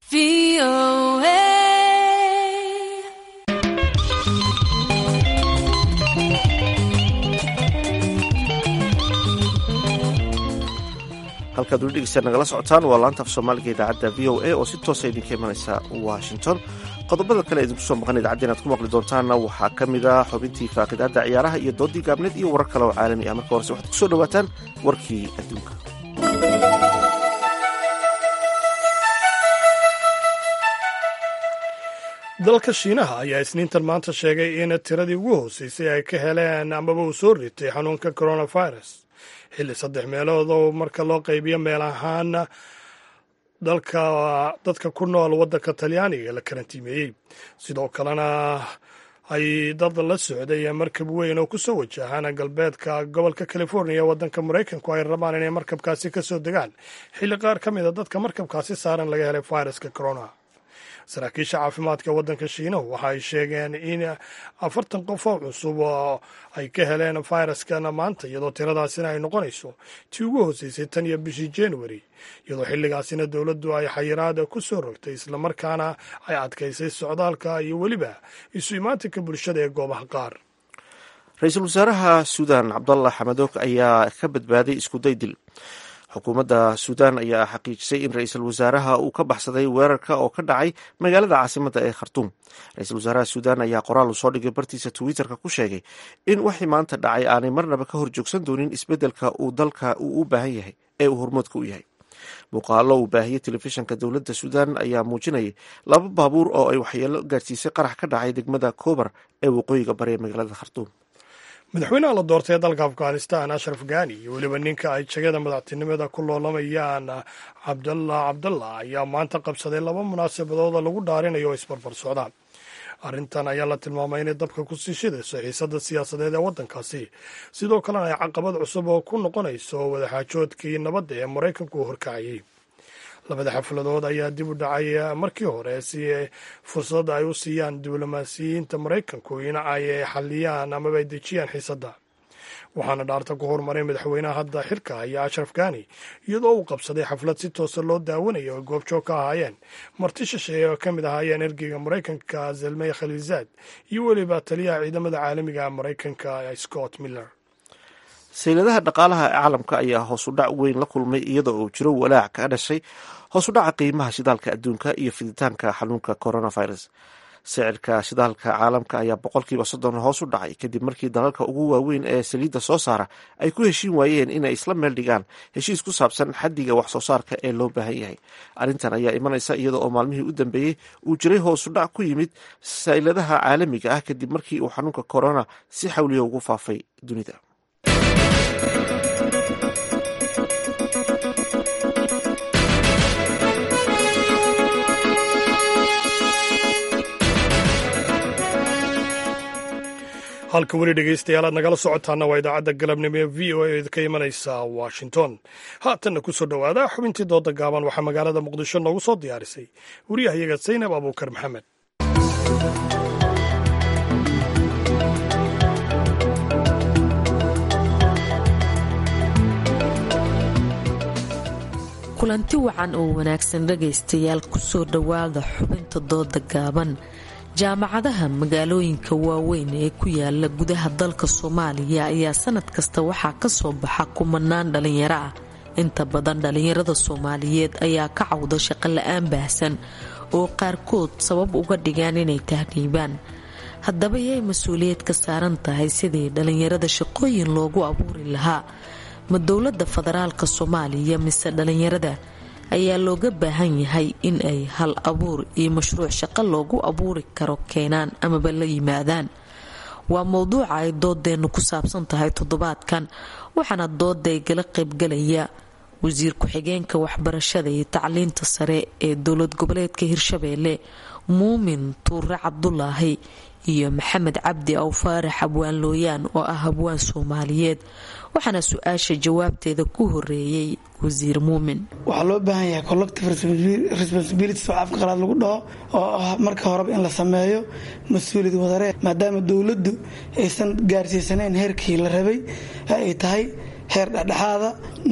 halkaad weli dhegeystayaal nagala socotaan waa laanta af soomaaliga idaacadda v o a oo si toosa idinka imanaysa washington qodobada kale idinku soo maqan idaacadda inaad ku maqli doontaanna waxaa ka mid ah xubintii faaqidaadda ciyaaraha iyo doodii gaabneed iyo warar kale oo caalami ah marka horese waxaad ku soo dhowaataan warkii adduunka dalka shiinaha ayaa isniintan maanta sheegay in tiradii ugu hooseysay ay ka heleen amaba uu soo ritay xanuunka coronavirus xilli saddex meelood oo marka loo qaybiyo meel ahaan dalka dadka ku nool waddanka talyaaniga la karantiimeeyey sidoo kalena ay dad la socday markab weyn oo kusoo wajahaan galbeedka gobolka california waddanka maraykanku ay rabaan inay markabkaasi ka soo degaan xilli qaar ka mid a dadka markabkaasi saaran laga helay viruska corona saraakiisha caafimaadka waddanka shiinahu waxa ay sheegeen in afartan qof oo cusub oo ay ka heleen fayraskan maanta iyadoo tiradaasina ay noqonayso tii ugu hooseysay tan iyo bishii january iyadoo xilligaasina dowladdu ay xayiraada ku soo rogtay islamarkaana ay adkaysay socdaalka iyo weliba isu imaatinka bulshada ee goobaha qaar ra-iisul wasaaraha suudan cabdallah xamadoog ayaa ka badbaaday iskuday dil xukuumadda suudaan ayaa xaqiijisay in ra-iisul wasaaraha uu ka baxsaday weerarka oo ka dhacay magaalada caasimadda ee khartuum ra-iisul wasaaraha suudaan ayaa qoraal uu soo dhigay bartiisa twitterka ku sheegay in wixii maanta dhacay aanay marnaba ka hor joogsan doonin isbeddelka uu dalka uu u baahan yahay ee uu hormoodka u yahay muuqaalo uu baahiyey telefishanka dowladda suudaan ayaa muujinayay laba baabuur oo ay waxyeelo gaadhsiisay qarax ka dhacay degmada koobar ee waqooyiga bari ee magaalada khartuum madaxweynaha la doortay ee dalka afghanistan ashraf ghani iyo weliba ninka ay jegada madaxtinimada ku loolamayaan cabdallah cabdallah ayaa maanta qabsaday laba munaasabadood oo lagu dhaarinayo oo isbarbar socda arrintan ayaa la tilmaamay inay dabka ku sii shidayso xiisadda siyaasadeed ee waddankaasi sidoo kalena ay caqabad cusub oo ku noqonayso wadaxaajoodkii nabadda ee maraykanku uu horkacayay labada xafladood ayaa dib u dhacay markii hore si fursad ay u siiyaan diblomaasiyiinta maraykanku in ay xaliyaan amaba ay dejiyaan xiisadda waxaana dhaarta ku horumaray madaxweynaha hadda xilka haya ashraf ghani iyadoo uu qabsaday xaflad si toosa loo daawanayo oo goobjoog ka ahaayeen marti shisheeye oo ka mid ahaayeen ergeyga maraykanka zelmey khaliilzaad iyo weliba taliyaha ciidamada caalamiga maraykanka scott miller sayladaha dhaqaalaha ee caalamka ayaa hoos u dhac weyn la kulmay iyadoo uu jiro walaac ka dhashay hoos u dhaca qiimaha shidaalka adduunka iyo fiditaanka xanuunka coronavirus sicirka shidaalka caalamka ayaa boqolkiiba soddon hoos u dhacay kadib markii dalalka ugu waaweyn ee saliidda soo saara ay ku heshiin waayeen inay isla meel dhigaan heshiis ku saabsan xaddiga wax soo saarka ee loo baahan yahay arrintan ayaa imanaysa iyada oo maalmihii u dambeeyey uu jiray hoos u dhac ku yimid sayladaha caalamiga ah kadib markii uu xanuunka corona si xawliya ugu faafay dunida halka weli dhegaystayaal aad nagala socotaana waa idaacadda galabnimo ee v o a ka imanaysa washington haatanna ku soo dhowaada xubintii dooda gaaban waxaa magaalada muqdisho noogu soo diyaarisay wariyahayaga saynab abuukar maxamed kulanti wacan oo wanaagsan dhagaystayaal kusoo dhowaada xubinta dooda gaaban jaamacadaha magaalooyinka waaweyn ee ku yaala gudaha dalka soomaaliya ayaa sanad kasta waxaa ka soo baxa kumanaan dhalinyaro ah inta badan dhalinyarada soomaaliyeed ayaa ka cawda shaqo la-aan baahsan oo qaarkood sabab uga dhigaan inay tahriibaan haddaba yay mas-uuliyad ka saaran tahay sidii dhalinyarada shaqooyin loogu abuuri lahaa ma dowladda federaalka soomaaliya mise dhalinyarada ayaa looga baahan yahay in ay hal abuur iyo mashruuc shaqo loogu abuuri karo keenaan amaba la yimaadaan waa mowduuca ay doodeennu ku saabsan tahay toddobaadkan waxaana dooday gala qaybgalaya wasiir ku-xigeenka waxbarashada iyo tacliinta sare ee dowlad goboleedka hirshabeelle muumin tuure cabdulaahi iyo maxamed cabdi aw faarax abwaan looyaan oo ah habwaan soomaaliyeed waxaana su-aasha jawaabteeda ku horeeyey wasiir muumin waxaa loo baahan yahay collective responsibility oo afka qalaad lagu dhaho oo ah marka horeba in la sameeyo mas-uuliyad wadaree maadaama dowladdu aysan gaarsiisanayn heerkii la rabay ay tahay heer dhexdhexaada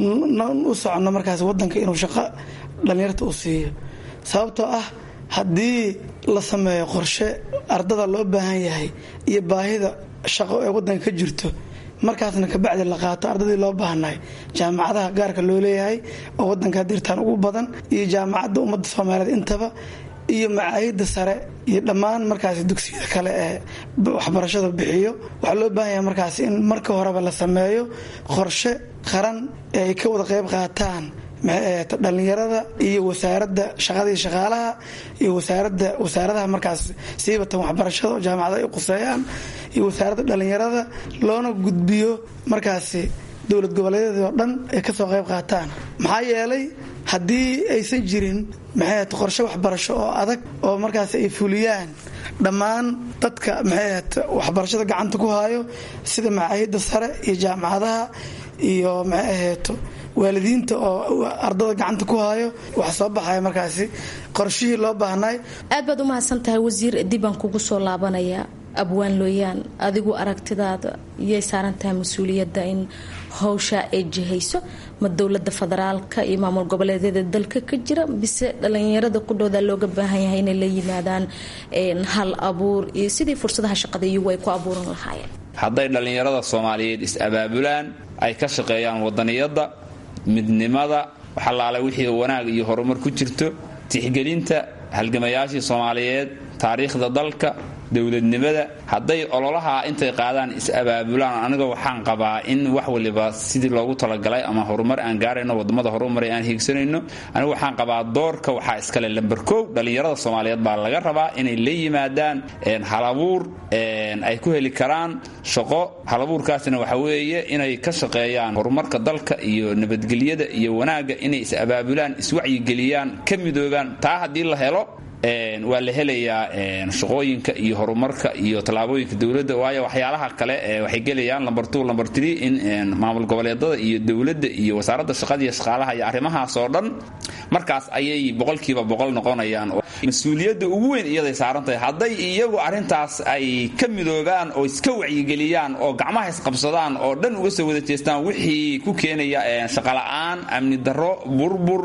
u socono markaas wadanka inuu shaqo dhallinyarta u siiyo sababtoo ah haddii la sameeyo qorshe ardada loo baahan yahay iyo baahida shaqo ee wadanka ka jirto markaasna kabacdi la qaato ardadii loo baahnay jaamacadaha gaarka loo leeyahay oo wadanka dirtaan ugu badan iyo jaamacadda ummadda soomaaliyeed intaba iyo macaayida sare iyo dhammaan markaas dugsiyada kale ee waxbarashada bixiyo waxaa loo baahan yahay markaas in marka horeba la sameeyo qorshe qaran ee ay ka wada qayb qaataan dhalinyarada iyo wasaaradda shaqadii shaqaalaha iyo wasaarada wasaaradaha markaas siibatan waxbarashada oo jaamacada ay quseeyaan iyo wasaaradda dhalinyarada loona gudbiyo markaasi dowlad goboleedyadii oo dhan ay kasoo qayb qaataan maxaa yeelay haddii aysan jirin maxay qorshe waxbarasho oo adag oo markaas ay fuliyaan dhammaan dadka maxay waxbarashada gacanta ku hayo sida macaahidda sare iyo jaamacadaha iyo maxay ahayto waalidiinta oo ardada gacanta ku hayo waxa soo baxaya markaasi qorshihii loo baahnay aad baad u mahadsan tahay wasiir dibaan kugu soo laabanaya abwaan looyaan adigu aragtidaada yay saaran tahay mas-uuliyadda in howshaa ay jihayso ma dowlada federaalka iyo maamul goboleedyada dalka ka jira bise dhalinyarada qudhooda looga baahan yahay inay la yimaadaan hal abuur iyo sidii fursadaha shaqada iyagu ay ku abuuran lahaayeen hadday dhallinyarada soomaaliyeed is-abaabulaan ay ka shaqeeyaan wadaniyadda midnimada waxalaala wixii wanaag iyo horumar ku jirto tixgelinta halgamayaashii soomaaliyeed taariikhda dalka dowladnimada hadday ololaha intay qaadaan is-abaabulaan aniga waxaan qabaa in wax waliba sidii loogu talagalay ama horumar aan gaarayno wadamada horumaray aan hiigsanayno aniga waxaan qabaa doorka waxaa iskale lamber kow dhallinyarada soomaaliyeed baa laga rabaa inay la yimaadaan halabuur ay ku heli karaan shaqo halabuurkaasna waxa weeye inay ka shaqeeyaan horumarka dalka iyo nabadgelyada iyo wanaagga inay is-abaabulaan iswacyigeliyaan ka midoobaan taa haddii la helo waa la helayaa shaqooyinka iyo horumarka iyo tallaabooyinka dowladda waayo waxyaalaha kale waxay gelayaan lamber two lamber tree in maamul goboleedada iyo dowladda iyo wasaaradda shaqada iyo shaqaalaha iyo arrimahaas oo dhan markaas ayay boqolkiiba boqol noqonayaan mas-uuliyadda ugu weyn iyaday saaran tahay hadday iyagu arrintaas ay ka midoobaan oo iska wacyigeliyaan oo gacmaha isqabsadaan oo dhan uga soo wada jeestaan wixii ku keenaya shaqola'aan amni darro burbur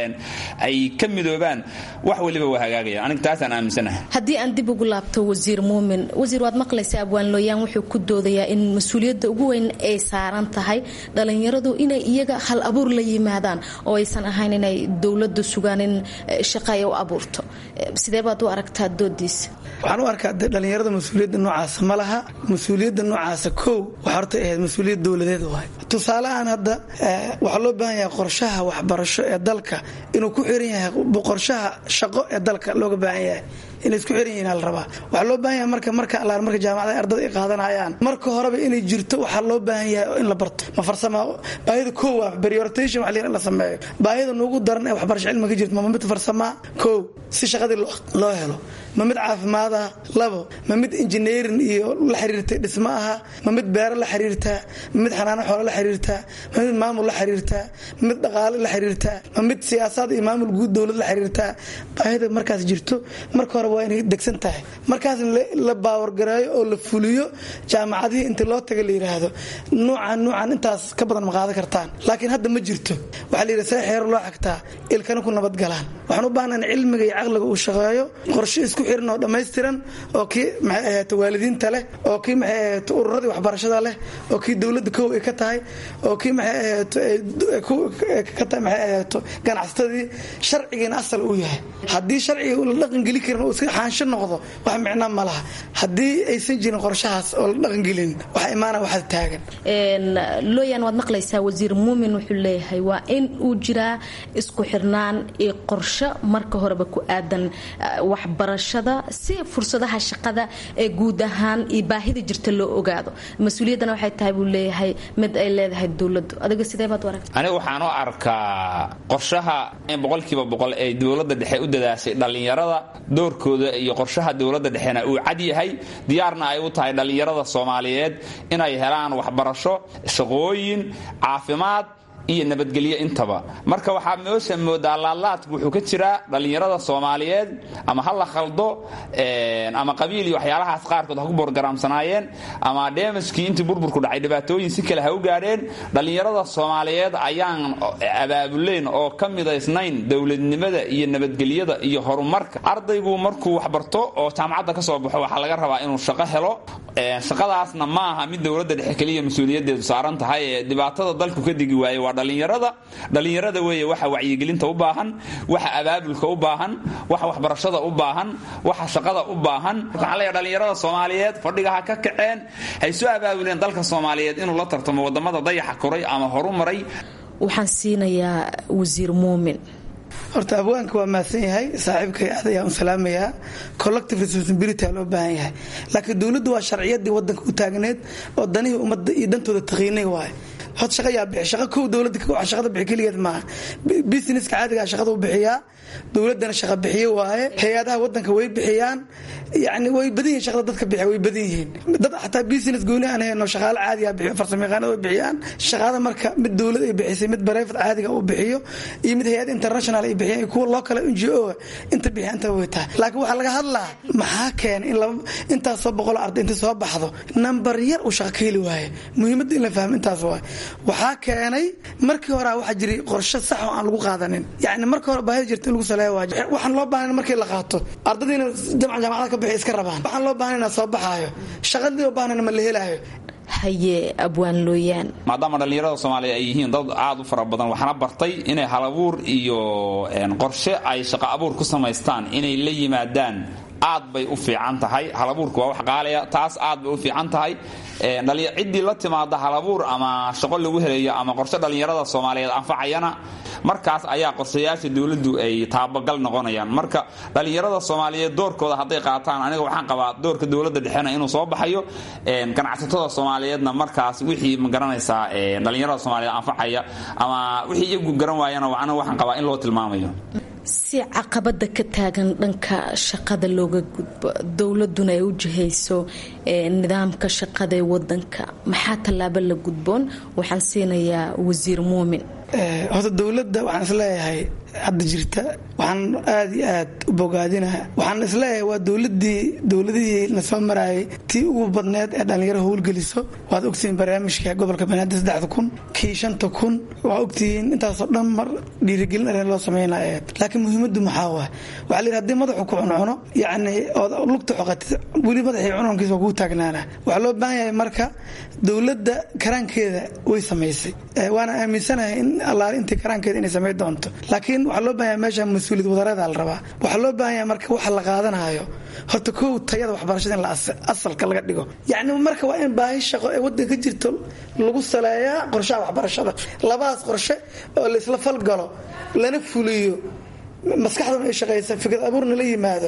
ay ka midoobaan wax waliba waa hagaagaya aniga taasaan aaminsanahay haddii aan dib ugu laabto wasiir muumin wasiir waad maqlaysa abwaan looyaan wuxuu ku doodayaa in mas-uuliyadda ugu weyn ay saaran tahay dhallinyaradu inay iyaga hal abuur la yimaadaan oo aysan ahayn inay dowladdu sugaan in shaqa ay u abuurto sidee baad u aragtaa doodiisa waxaan u arkaa de dhallinyarada mas-uuliyadda noocaasa ma laha mas-uuliyadda noocaasa kow waxa horta ahayd mas-uuliyad dowladeed waay tusaalehaan hadda waxaa loo baahan yahay qorshaha waxbarasho ee dalka inuu ku xiran yahay qorshaha shaqo ee dalka looga baahan yahay inay isku xiran yihiin al rabaa waxaa loo baahan yahay marka marka allaan marka jaamacada ardada ay qaadanayaan marka horeba inay jirto waxaa loo baahan yahay in la barto ma farsama baahida koo waa prioritation wax la sameeyo baahida nuugu daran ee waxbarasho cilmiga jirto ma mid farsamaa koo si shaqadii loo helo ma mid caafimaad ah labo ma mid engineering iyo la xiriirta dhismo aha ma mid beero la xiriirtaa ma mid xanaano xoolo la xiriirtaa ma mid maamul la xiriirtaa ma mid dhaqaale la xiriirtaa ma mid siyaasaad iyo maamul guud dowlad la xiriirtaa baahida markaas jirto marka hore waa inay degsan tahay markaas la baawargareeyo oo la fuliyo jaamacadihii inta loo taga la yidhaahdo nuucan nuucan intaas ka badan ma qaadan kartaan laakiin hadda ma jirto waxaa la yidhi see xeero loo xagtaa ilkana ku nabadgalaan waxaan u baahna in cilmiga iyo caqliga uu shaqeeyo qorshe isku xiran oo dhammaystiran oo kii maxay ahayd waalidiinta leh oo kii maxay ahayd ururadii waxbarashada leh oo kii dowladda kow ay ka tahay oo kii maxay ahayd ka tahay maxay ahayd ganacsatadii sharcigiina asal uu yahay haddii sharciga la dhaqangeli karin oo iska xaansho noqdo wax micnaa ma laha haddii aysan jirin qorshahaas oo la dhaqangelin waxa imaana waxaad taagan looyan waad maqlaysaa wasiir muumin wuxuu leeyahay waa in uu jiraa isku xirnaan iyo qorsho marka horeba ku aadan waxbarashada si fursadaha shaqada ee guud ahaan iyo baahida jirta loo ogaado mas-uuliyaddana waxay tahay buu leeyahay mid ay leedahay dowladdu adiga sidee baad u aragta aniga waxaan u arkaa qorshaha in boqolkiiba boqol ay dowladda dhexe u dadaashay dhallinyarada doorkooda iyo qorshaha dowladda dhexena uu cad yahay diyaarna ay u tahay dhallinyarada soomaaliyeed inay helaan waxbarasho shaqooyin caafimaad iyo nabadgelyo intaba marka waxaa meesha moodaa laadlaadku wuxuu ka jiraa dhallinyarada soomaaliyeed ama ha la khaldo ama qabiil iyo waxyaalahaas qaarkood ha ku borgaraamsanaayeen ama dheemajkii intii burburku dhacay dhibaatooyin si kale ha u gaadheen dhallinyarada soomaaliyeed ayaan abaabulayn oo ka midaysnayn dowladnimada iyo nabadgelyada iyo horumarka ardaygu markuu waxbarto oo jaamacadda ka soo baxo waxaa laga rabaa inuu shaqo helo shaqadaasna ma aha mid dowladda dhexe keliya mas-uuliyadeedu saaran tahay ee dhibaatada dalku ka digi waaye waa dhallinyarada dhallinyarada weeye waxa wacyigelinta u baahan waxa abaabulka u baahan waxa waxbarashada u baahan waxa shaqada u baahan waxaan leeyahay dhallinyarada soomaaliyeed fadhiga ha ka kaceen hay soo abaabuleen dalka soomaaliyeed inuu la tartamo wadamada dayaxa koray ama horu maray waxaan siinayaa wasiir muumin horta abwaanka waa mahadsan yahay saaxiibkay aad ayaan u salaamayaa collective responsibility aa loo baahan yahay laakiin dowladdu waa sharciyadii wadanka u taagneed oo danihii ummadda iyo dantooda taqiinay waaye hod shaqa yaa bixi shaqa kow dowladda shaqada bixi keligeed maaha businesska caadigaa shaqada u bixiyaa dowladdana shaqa bixiye waaye hay-adaha wadanka way bixiyaan yani way badan yihin shaqada dadka bixiya way badan yihiin dad xataa business gooni aan hayno shaqaale caadiga bixiyo farsamayaqaanada way bixiyaan shaqada marka mid dowlad ay bixisay mid private caadiga uu bixiyo iyo mid hay-ad international ay bixiyaan kuwa loo kale n g o inta bixiya inta way tahay laakiin waxaa laga hadlaa maxaa keenay in laba intaasoo boqol arday inta soo baxdo number yar uu shaqa ka heli waaye muhiimadda in la fahmo intaas waay waxaa keenay markii hore waxaa jiray qorshe sax oo aan lagu qaadanin yani marka hore baahida jirta in lagu saleeya waa waxaan loo baahan markii la qaato ardadiina jamca jaamacada ka bixi iska rabaan waxaan loo baahan inaa soo baxaayo shaqadii loo baahnana ma la helaayo haye abwaan looyaan maadaama dhallinyarada soomaaliya ay yihiin dad aad u fara badan waxaana bartay inay halabuur iyo qorshe ay shaqo abuur ku samaystaan inay la yimaadaan aad bay u fiican tahay halabuurka waa wax qaalaya taas aad bay u fiican tahay ciddii la timaada halabuur ama shaqo lagu helayo ama qorshe dhallinyarada soomaaliyeed anfacayana markaas ayaa qorshayaasha dowladdu ay taabagal noqonayaan marka dhallinyarada soomaaliyeed doorkooda hadday qaataan aniga waxaan qabaa doorka dowladda dhexena inuu soo baxayo ganacsatada soomaaliyeedna markaas wixii ma garanaysaa dhallinyarada soomaaliyeed anfacaya ama wixii iyagu garan waayana aniga waxaan qabaa in loo tilmaamayo si caqabada ka taagan dhanka shaqada looga gudbo dowladuna ay u jihayso nidaamka shaqada ee wadanka maxaa tallaabo la gudboon waxaan siinayaa wasiir muumin horta dowladda waxaan isleeyahay hadda jirta waxaan aada iyo aad u bogaadinaha waxaan isleeyahay waa dowladii dowladihii na soo maraayay tii ugu badneed ee dhallinyaro howlgeliso waad ogtihiin barnaamijka gobolka banaadir saddexda kun kii shanta kun waxaa ogtihiin intaasoo dhan mar dhiirigelin arrin loo sameynaya laakiin muhiimaddu maxaa waa waxaa layidhi hadii madaxu ku cuncuno yacni ood lugta xoqatid weli madaxii cununkiisa waa kuu taagnaana waxaa loo baahan yahay marka dowladda karaankeeda way samaysay waana aaminsanahay in allaale intii karaankeeda inay samayn doonto laakiin waxaa loo baahan yahay meesha mas-uuliyad wadareeda la rabaa waxaa loo baahan yahay marka waxa la qaadanayo horta kow tayada waxbarashada in la asalka laga dhigo yacni marka waa in baahi shaqo ee waddanka ka jirto lagu saleeyaa qorshaha waxbarashada labadaas qorshe oo laysla falgalo lana fuliyo maskaxduna ay shaqaysa fikrad abuurna la yimaado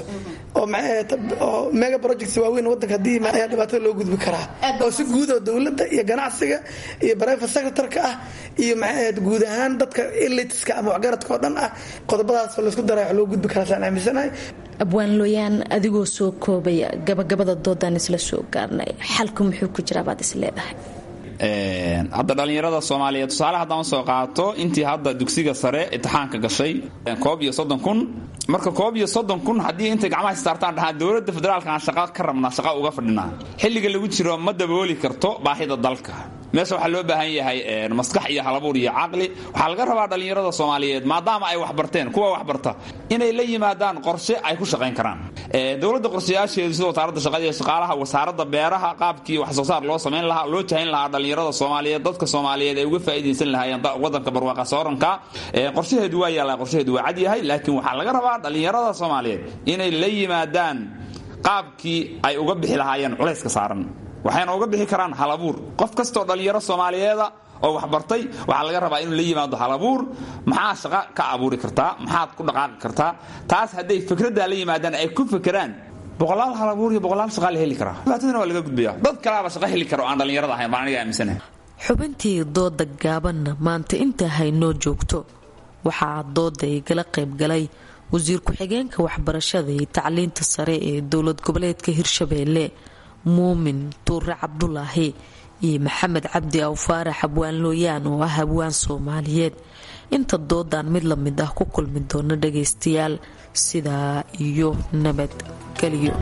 oo mega projects waaweyn wadanka hadii ayaa dhibaatada loo gudbi karaa oo si guud oo dowladda iyo ganacsiga iyo private secretarka ah iyo maxay guud ahaan dadka elitiska ama waxgaradka oo dhan ah qodobadaas laysku daray wax loo gudbi karaa saan aaminsanahay abwaan looyaan adigoo soo koobaya gabagabada doodaan isla soo gaarnay xalku muxuu ku jiraa baad is leedahay hadda dhallinyarada soomaaliyeed tusaale haddaan soo qaato intii hadda dugsiga sare imtixaanka gashay koob iyo soddon kun marka koob iyo soddon kun haddii intay gacmaha saartaan dhahaan dowladda federaalka aan shaqa ka rabnaa shaqa uga fadhinaa xilliga lagu jiro ma dabooli karto baahida dalka meesha waxaa loo baahan yahay maskax iyo halabuur iyo caqli waxaa laga rabaa dhallinyarada soomaaliyeed maadaama ay waxbarteen kuwa waxbarta inay la yimaadaan qorshe ay ku shaqayn karaan dowladda qorshayaasheedu sida wasaaradda shaqada iyo shaqaalaha wasaaradda beeraha qaabkii wax soo saar loo samayn lahaa loo jahayn lahaa dhallinyarada soomaaliyeed dadka soomaaliyeed ay uga faa'iidaysan lahaayeen wadanka barwaaqa sooranka qorshaheedu waa yaallaa qorshaheedu waa cad yahay laakiin waxaa laga rabaa dhallinyarada soomaaliyeed inay la yimaadaan qaabkii ay uga bixi lahaayeen culayska saaran waxayna uga bixi karaan halabuur qof kastoo dhallinyaro soomaaliyeeda oo waxbartay waxaa laga rabaa inuu la yimaado halabuur maxaa shaqo ka abuuri kartaa maxaad ku dhaqaaqi kartaa taas hadday fikraddaa la yimaadaan ay ku fekeraan boqolaal halabuur iyo boqolaal shaqaa la heli karaa dhibaatadana waa laga gudbaya dad kalaaba shaqo heli kara oo aan dhallinyarada ahayn baan aniga aaminsanahay xubintii dooda gaabanna maanta intaa haynoo joogto waxaa dooda igala qaybgalay wasiir ku-xigeenka waxbarashada iyo tacliinta sare ee dowlad goboleedka hirshabeelle muumin tuure cabdulaahi iyo maxamed cabdi aw faarax abwaan looyaan oo ah abwaan soomaaliyeed inta doodaan mid la mid ah ku kulmi doona dhagaystayaal sidaa iyo nabadgelyo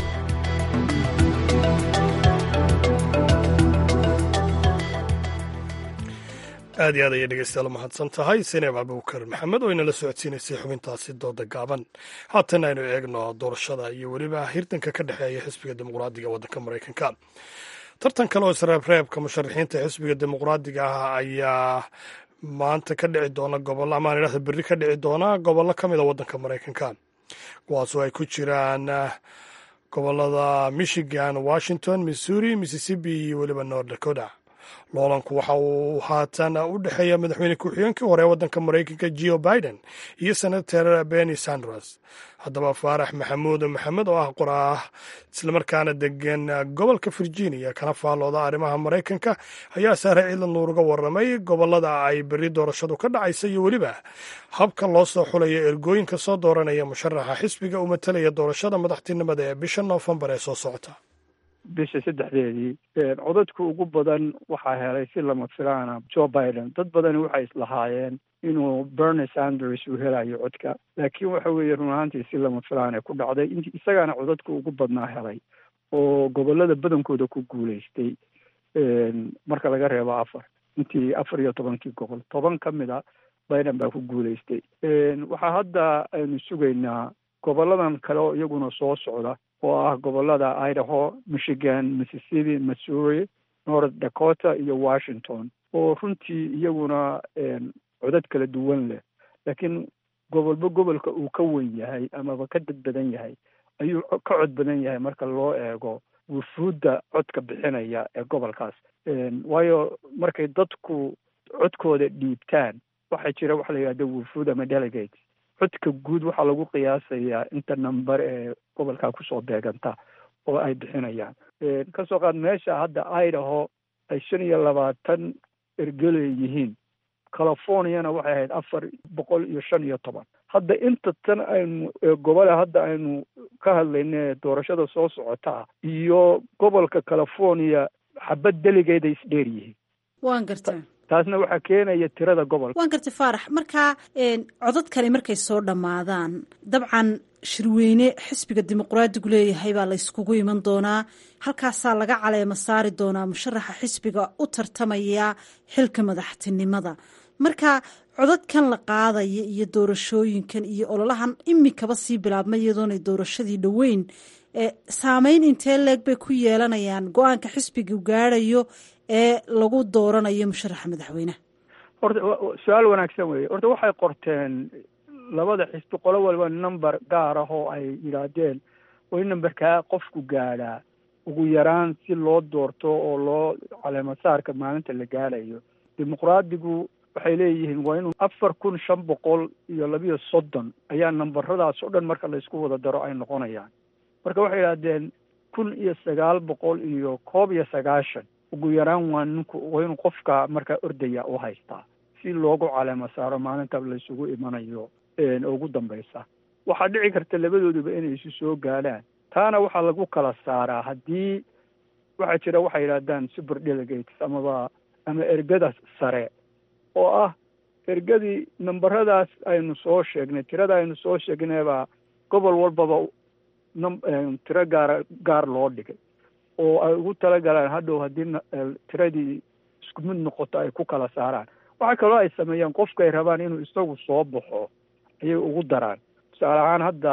aad iyo aad ayay dhegeystayaal mahadsan tahay sineeb abubakar maxamed oo inala socodsiinaysay xubintaasi dooda gaaban haatan aynu eegno doorashada iyo weliba hirdanka ka dhexeeya xisbiga dimuqraadiga waddanka maraykanka tartan kale oo isreebreebka musharaxiinta xisbiga dimuqraadiga ah ayaa maanta ka dhici doona gobollo amaan idhahda berri ka dhici doona gobollo ka mid a waddanka maraykanka kuwaasoo ay ku jiraan gobollada michigan washington missouri mississippi iyo weliba north dakota loolanku waxa uu haatan u dhexeeya madaxweyne ku-xigeenkii hore ee waddanka maraykanka geo biden iyo senator benny sanders haddaba faarax maxamuud maxamed oo ah qoraah islamarkaana degan gobolka virginia kana faallooda arrimaha maraykanka ayaa saare ciidan nuuruga warramay gobolada ay berri doorashadu ka dhacaysa iyo weliba habka loo soo xulayo ergooyinka soo dooranaya musharaxa xisbiga u matalaya doorashada madaxtinimada ee bisha noofembar ee soo socota bisha saddexdeedii codadka ugu badan waxaa helay si lama filaana joe biden dad badani waxay islahaayeen inuu bernie sanders uu helayo codka laakiin waxa weeye run ahaantii si lama filaana ku dhacday int isagaana codadka ugu badnaa helay oo gobolada badankooda ku guulaystay marka laga reebo afar intii afar iyo tobankii gobol toban ka mid a biden baa ku guulaystay waxaa hadda aynu sugaynaa goboladan kale oo iyaguna soo socda oo ah gobolada idaho michigan mississippi missouri north dakota iyo washington oo runtii iyaguna codad kala duwan leh laakiin gobolba gobolka uu ka wen yahay amaba ka dad badan yahay ayuu ka cod badan yahay marka loo eego wufuudda codka bixinaya ee gobolkaas waayo markay dadku codkooda dhiibtaan waxaa jira waxa la yidhahda wufuud ama delegate codka guud waxaa lagu qiyaasayaa inta number ee gobolkaa kusoo beeganta oo ay bixinayaan kasoo qaad meesha hadda idaho ay shan iyo labaatan ergeley yihiin californiana waxay ahayd afar boqol iyo shan iyo toban hadda inta tan aynu gobole hadda aynu ka hadlayna doorashada soo socota iyo gobolka california xabad deligeeda isdheer yihiin waan gartaa taasna waxaa keenaya tirada gobolka waan gartay faarax markaa codadkani markay soo dhammaadaan dabcan shirweyne xisbiga dimuqraadigu leeyahay baa la yskugu iman doonaa halkaasaa laga caleema saari doonaa musharaxa xisbiga u tartamaya xilka madaxtinimada marka codadkan la qaadaya iyo doorashooyinkan iyo ololahan imikaba sii bilaabma iyadoonay doorashadii dhoweyn saameyn intee leeg bay ku yeelanayaan go-aanka xisbigu gaadhayo ee lagu dooranayo musharaxa madaxweyneha horta su-aal wanaagsan weeye horta waxay qorteen labada xisbi qolo waliba number gaar ah oo ay yidhaahdeen waa in numberkaa qofku gaadhaa ugu yaraan si loo doorto oo loo caleemasaarka maalinta la gaadhayo dimuqraadigu waxay leeyihiin waa inuu afar kun shan boqol iyo labiyo soddon ayaa nambaradaas oo dhan marka laysku wada daro ay noqonayaan marka waxay yidhahdeen kun iyo sagaal boqol iyo koob iyo sagaashan ugu yaraan waa ninku waa inuu qofka markaa ordaya u haystaa si loogu caleema saaro maalinta laysugu imanayo ugu dambaysa waxaa dhici karta labadooduba inay isu soo gaadhaan taana waxaa lagu kala saaraa haddii waxaa jira waxay yidhahdaan super delegates amaba ama ergada sare oo ah ergadii nambaradaas aynu soo sheegnay tirada aynu soo sheegnaybaa gobol walbaba tiro gaara gaar loo dhigay oo ay ugu talagalaan hadhow haddii tiradii isku mid noqoto ay ku kala saaraan waxaa kaloo ay sameeyaan qofkaay rabaan inuu isagu soo baxo ayay ugu daraan tusaale ahaan hadda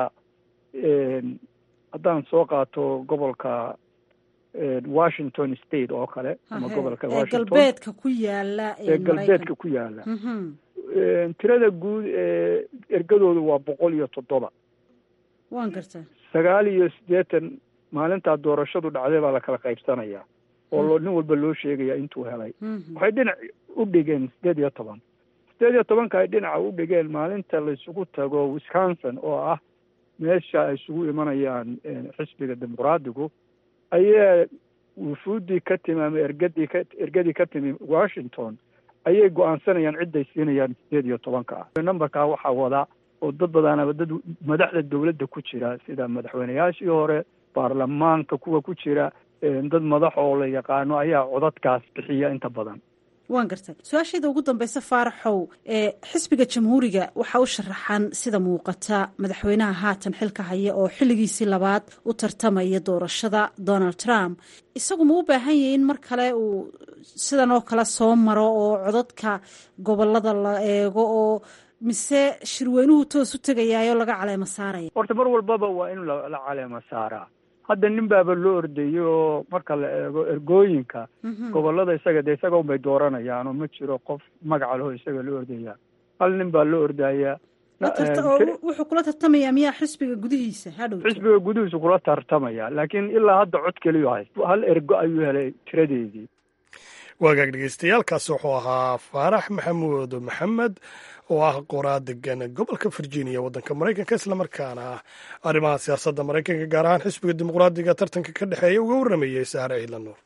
haddaan soo qaato gobolka washington state oo kale ama gobolka galbeedka ku yaala ee galbeedka ku yaala tirada guud ee ergadoodu waa boqol iyo toddoba waan gartaa sagaal iyo siddeetan maalintaa doorashadu dhacday baa la kala qaybsanayaa oo loo nin walba loo sheegaya intuu helay waxay dhinac u dhigeen siddeed iyo toban siddeed iyo tobanka ay dhinaca u dhigeen maalinta laysugu tago wisconsin oo ah meesha ay isugu imanayaan xisbiga dimuqraadigu ayaa wufuuddii ka timi ama ergadii ka ergadii ka timi washington ayay go-aansanayaan cidday siinayaan siddeed iyo tobanka ah numberkaa waxaa wada oo dad badanaba dad madaxda dowladda ku jira sida madaxweyneyaashii hore baarlamaanka kuwa ku jira dad madax oo la yaqaano ayaa codadkaas bixiya inta badan waan gartay su-aashayda ugu dambeysa faaraxow ee xisbiga jamhuuriga waxaa u sharaxan sida muuqata madaxweynaha haatan xilka haya oo xilligiisii labaad u tartamaya doorashada donald trump isagu ma u baahan yahay in mar kale uu sidan oo kale soo maro oo codadka gobolada la eego oo mise shirweynuhu toos u tegayaayo laga caleemo saaraya horta mar walbaba waa in la caleemo saaraa hadda nin baaba loo ordayo oo marka la eego ergooyinka gobolada isaga dee isaga unbay dooranayaan oo ma jiro qof magaca leho isaga loo ordaya hal nin baa loo ordayaa wuxuu kula tartamayaa miyaa xisbiga gudihiisa hadhow xisbiga gudihiisu kula tartamaya laakiin ilaa hadda cod keliyo hayst hal ergo ayuu helay tiradeedii waagaag dhegeystayaaalkaasi wuxuu ahaa faarax maxamuud maxamed oo ah qoraa degan gobolka virginia waddanka maraykanka islamarkaana ah arrimaha siyaasadda maraykanka gaar ahaan xisbiga dimuqraadiga tartanka ka dhexeeya uga warramayey saare ciidla nuur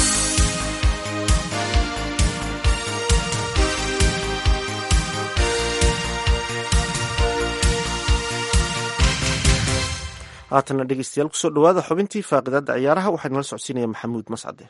haatana dhegeystayaal kusoo dhawaada xubintii faaqidaadda ciyaaraha waxaa nala socodsiinaya maxamuud mascade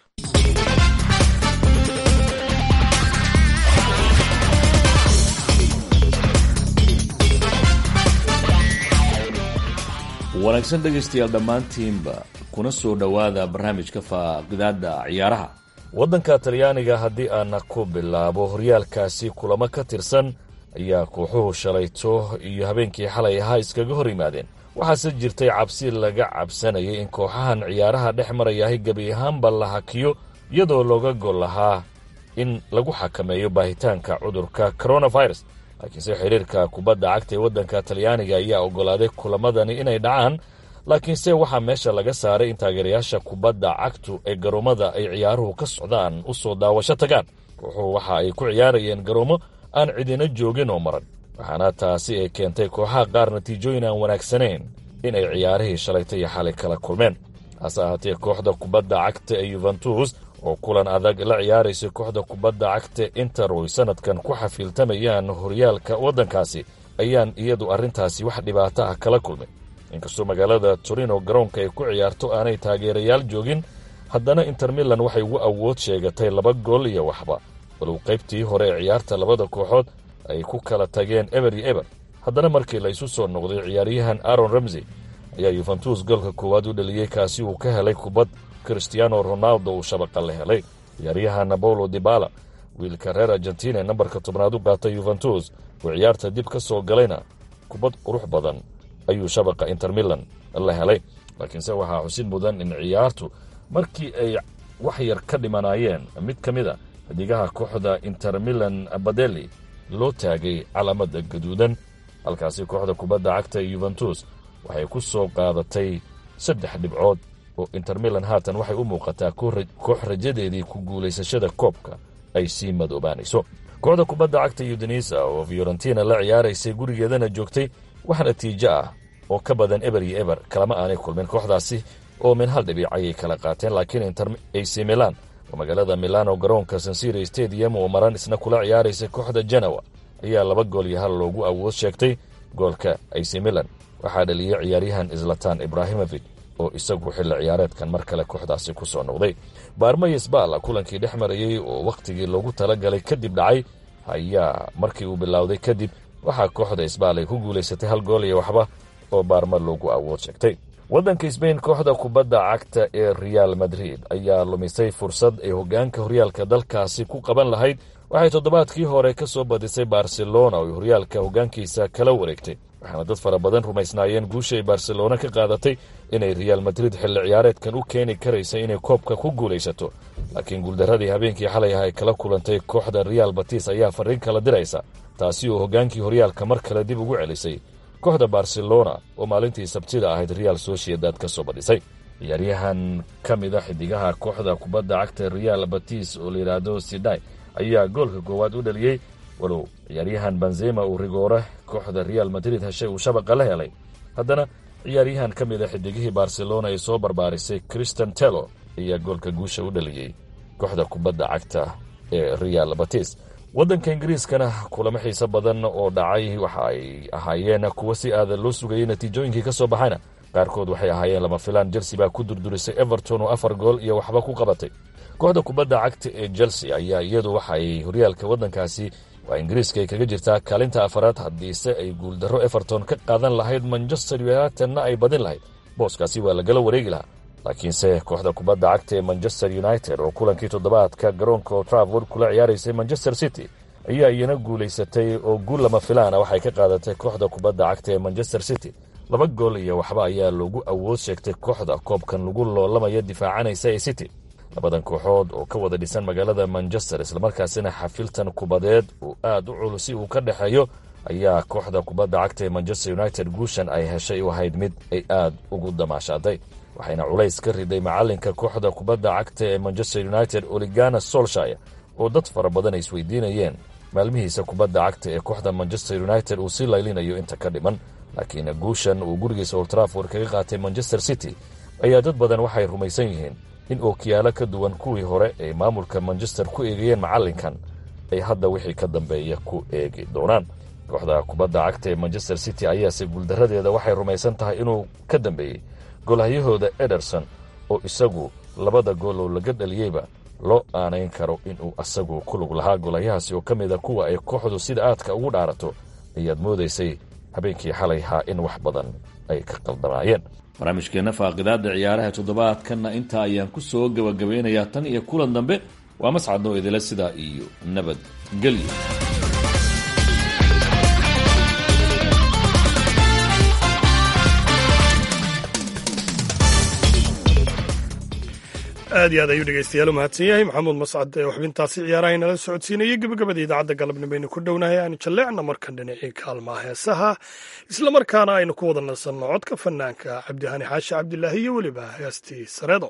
wanaagsan dhegaystayaal dhammaantiinba kuna soo dhowaada barnaamijka faaqidaadda ciyaaraha waddanka talyaaniga haddii aana ku bilaabo horyaalkaasi kulamo ka tirsan ayaa kooxuhu shalayto iyo habeenkii xalay ahaa iskaga hor yimaadeen waxaase jirtay cabsi laga cabsanayay in kooxahan ciyaaraha dhex marayahay gebi ahaanba la hakiyo iyadoo looga gol lahaa in lagu xakameeyo baahitaanka cudurka coronavirus laakiinse xiriirka kubadda cagta ee waddanka talyaaniga ayaa oggolaaday kulamadani inay dhacaan laakiinse waxaa meesha laga saaray in taageerayaasha kubadda cagtu ee garoommada ay ciyaaruhu ka socdaan u soo daawasho tagaan kooxuhu waxa ay ku ciyaarayeen garoommo aan cidina joogin oo maran waxaana taasi ay keentay kooxaha qaar natiijooyin aan wanaagsanayn in ay ciyaarihii shalayta iyo xalay kala kulmeen hase ahaatee kooxda kubadda cagta ee yuventus oo kulan adag la ciyaaraysa kooxda kubadda cagta inter oy sanadkan ku xafiiltamayaan horyaalka waddankaasi ayaan iyadu arrintaasi wax dhibaato ah kala kulmay inkastoo magaalada torino garoonka ay ku ciyaarto aanay taageerayaal joogin haddana inter milan waxay ugu awood sheegatay laba gool iyo waxba walow qaybtii hore ee ciyaarta labada kooxood ay ku kala tageen eber iyo eber haddana markii la isu soo noqday ciyaaryahan aron ramsey ayaa yuventus goolka koowaad u dhaliyey kaasi uu ka helay kubad christiano ronaldo uu shabaqa la helay ciyaaryahan napolo dibala wiilka reer argentina ee nambarka tobnaad u qaatay yuventus oo ciyaarta dib ka soo galayna kubad qurux badan ayuu shabaqa inter milan la helay laakiinse waxaa xusid mudan in ciyaartu markii ay wax yar ka dhimanaayeen mid ka mid a xidigaha kooxda inter milan badeli loo taagay calaamada gaduudan halkaasi kooxda kubadda cagta ee yuventus waxay ku soo qaadatay saddex dhibcood oo inter milan haatan waxay u muuqataa koox rajadeedii ku guulaysashada koobka ay sii madoobaanayso kooxda kubadda cagta yudenisa oo fiorentina la ciyaaraysay gurigeedana joogtay wax natiijo ah oo ka badan eber iyo eber kalama aanay kulmin kooxdaasi oo min hal dhibic ayay kala qaateen laakiin inter ac milan oo magaalada milano garoonka sansiri stadium oo maran isna kula ciyaaraysa kooxda janawa ayaa laba gool iyo hal loogu awood sheegtay goolka ac milan waxaa dhaliyey ciyaaryahan islatan ibrahimovic oo isagu xilli ciyaareedkan mar kale kooxdaasi ku soo noqday baarmayes baala kulankii dhex marayey oo wakhtigii loogu talagalay kadib dhacay ayaa markii uu bilowday kadib waxaa kooxda isbaal ay ku guulaysatay hal gool iyo waxba oo baarma loogu awood sheegtay waddanka sbain kooxda kubadda cagta ee real madrid ayaa lumisay fursad ay hoggaanka horyaalka dalkaasi ku qaban lahayd waxay toddobaadkii hore ka soo badisay barcelona oo horyaalka hoggaankiisa kala wareegtay waxaana dad fara badan rumaysnaayeen guusha ay barcelona ka qaadatay inay real madrid xilli ciyaareedkan u keeni karaysa inay koobka ku guulaysato laakiin guuldaradii habeenkii xalay ah ay kala kulantay kooxda real batis ayaa farriin kala diraysa taasi oo hoggaankii horyaalka mar kale dib ugu celisay kooxda barcelona oo maalintii sabtida ahayd real sociedad ka soo badhisay ciyaaryahan ka mid a xidigaha kooxda kubadda cagta real batis oo layidhaahdo sidai ayaa goolka koowaad u dhaliyey walow ciyaaryahan benzema uu rigoore kooxda real madrid heshay uu shabaqa la helay haddana ciyaaryahan ka mid a xidigihii barcelona ay soo barbaarisay christian telo ayaa goolka guusha u dhaliyey kooxda kubadda cagta ee real batis waddanka ingiriiskana kulamo xiise badan oo dhacay waxa ay ahaayeen kuwo si aadan loo sugayay natiijooyinkii ka soo baxayna qaarkood waxay ahaayeen lama filaan chelsea baa ku durdurisay everton oo afar gool iyo waxba ku qabatay kooxda kubadda cagta ee chelsea ayaa iyadu waxa ay horyaalka waddankaasi waa ingiriiska ay kaga jirtaa kaalinta afaraad haddiise ay guuldarro everton ka qaadan lahayd manchester unitedna ay badin lahayd booskaasi waa lagala wareegi lahaa laakiinse kooxda kubadda cagta ee manchester united oo kulankii toddobaadka garoonka travord kula ciyaaraysay manchester city ayaa iyana guulaysatay oo guul lama filaana waxay ka qaadatay kooxda kubadda cagta ee manchester city laba gool iyo waxba ayaa loogu awood sheegtay kooxda koobkan lagu loolamaya difaacanaysa ee city labadan kooxood oo ka wada dhisan magaalada manchester islamarkaasina xafiltan kubadeed uu aad u culusi uu ka dhexeeyo ayaa kooxda kubadda cagta ee manchester united guushan ay heshay u ahayd mid ay aad ugu damaashaaday waxayna culays ka riday macalinka kooxda kubadda cagta ee manchester united oligana solshire oo dad fara badan ay isweydiinayeen maalmihiisa kubadda cagta ee kooxda manchester united uu sii laylinayo inta ka dhiman laakiin guushan uu gurigiisa oltraford kaga qaatay manchester city ayaa dad badan waxay rumaysan yihiin in ookiyaalo ka duwan kuwii hore ay maamulka manchester ku eegayeen macalinkan ay hadda wixii ka dambeeya ku eegi doonaan kooxda kubadda cagta ee manchester city ayaase guuldaradeeda waxay rumaysan tahay inuu ka dambeeyey golhahyahooda ederson oo isagu labada gool oo laga dhaliyeyba loo aanayn karo inuu asagu ku lug lahaa golahyahaasi oo ka mida kuwa ay kooxdu sida aadka ugu dhaarato ayaad moodaysay habeenkii xalay haa in wax badan ay ka qaldamaayeen barnaamijkeenna faaqidaadda ciyaaraha toddobaadkanna intaa ayaan ku soo gebagabeynayaa tan iyo kulan dambe waa mascadnoo idila sidaa iyo nabadgelyo aad iyo aad ayuu dhegeystayaal u mahadsan yahay maxamuud mascad ee xubintaasi ciyaaraha inala socodsiinayay gebagabada idaacadda galabnimo baynu ku dhownahay aanu jalleecna markan dhinacii kaalmaha heesaha islamarkaana aynu ku wada nasanno codka fanaanka cabdihani xaashi cabdilaahi iyo weliba heestii sareedo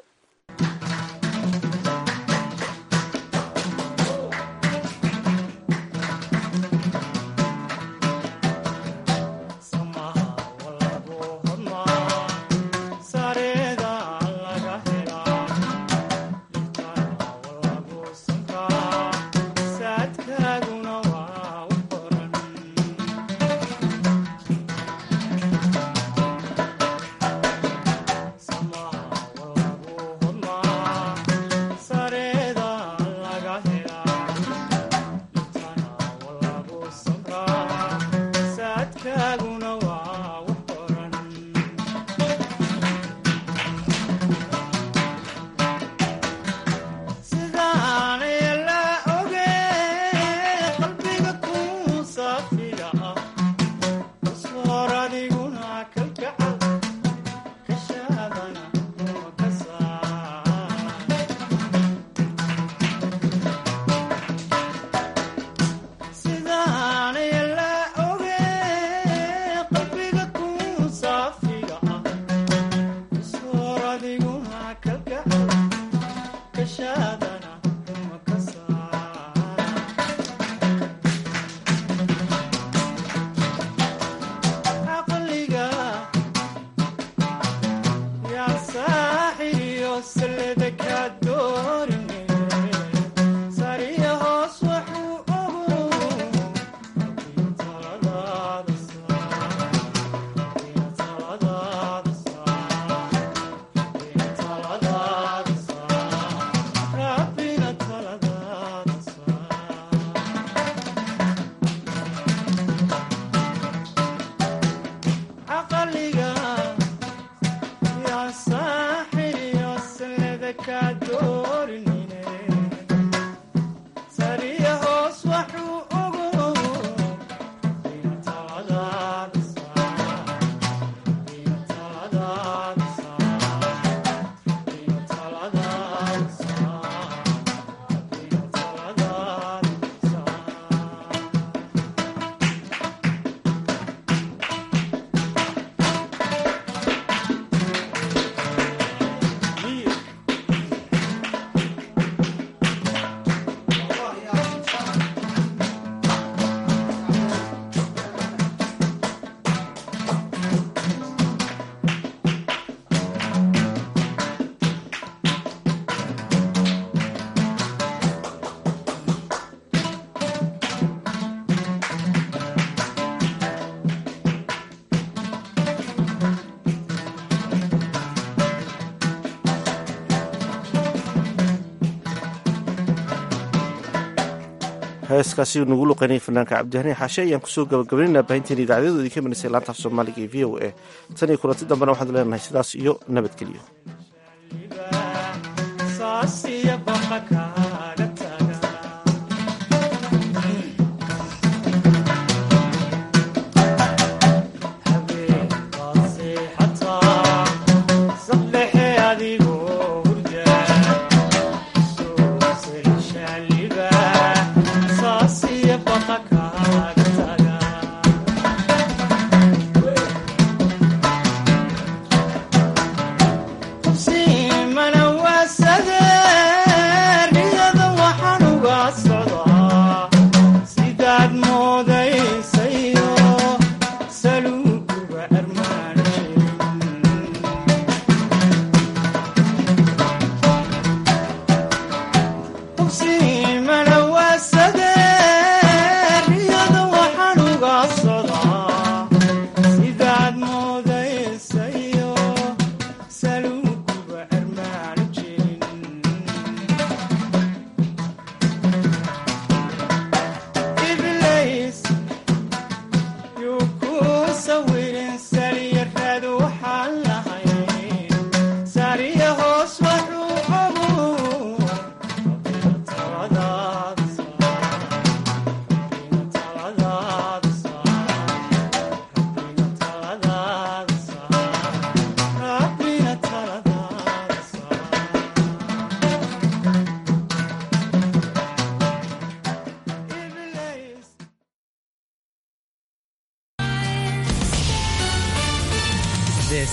heeskaasi nagu luqeynaya fanaanka cabdihani xaashe ayaan kusoo gabagabaynayna baahinteen idaacadyadooda ka imanaysa laanta af soomaaliga ee v o a tan iyo kulanti dambena waxaanu leenahay sidaas iyo nabadgelyo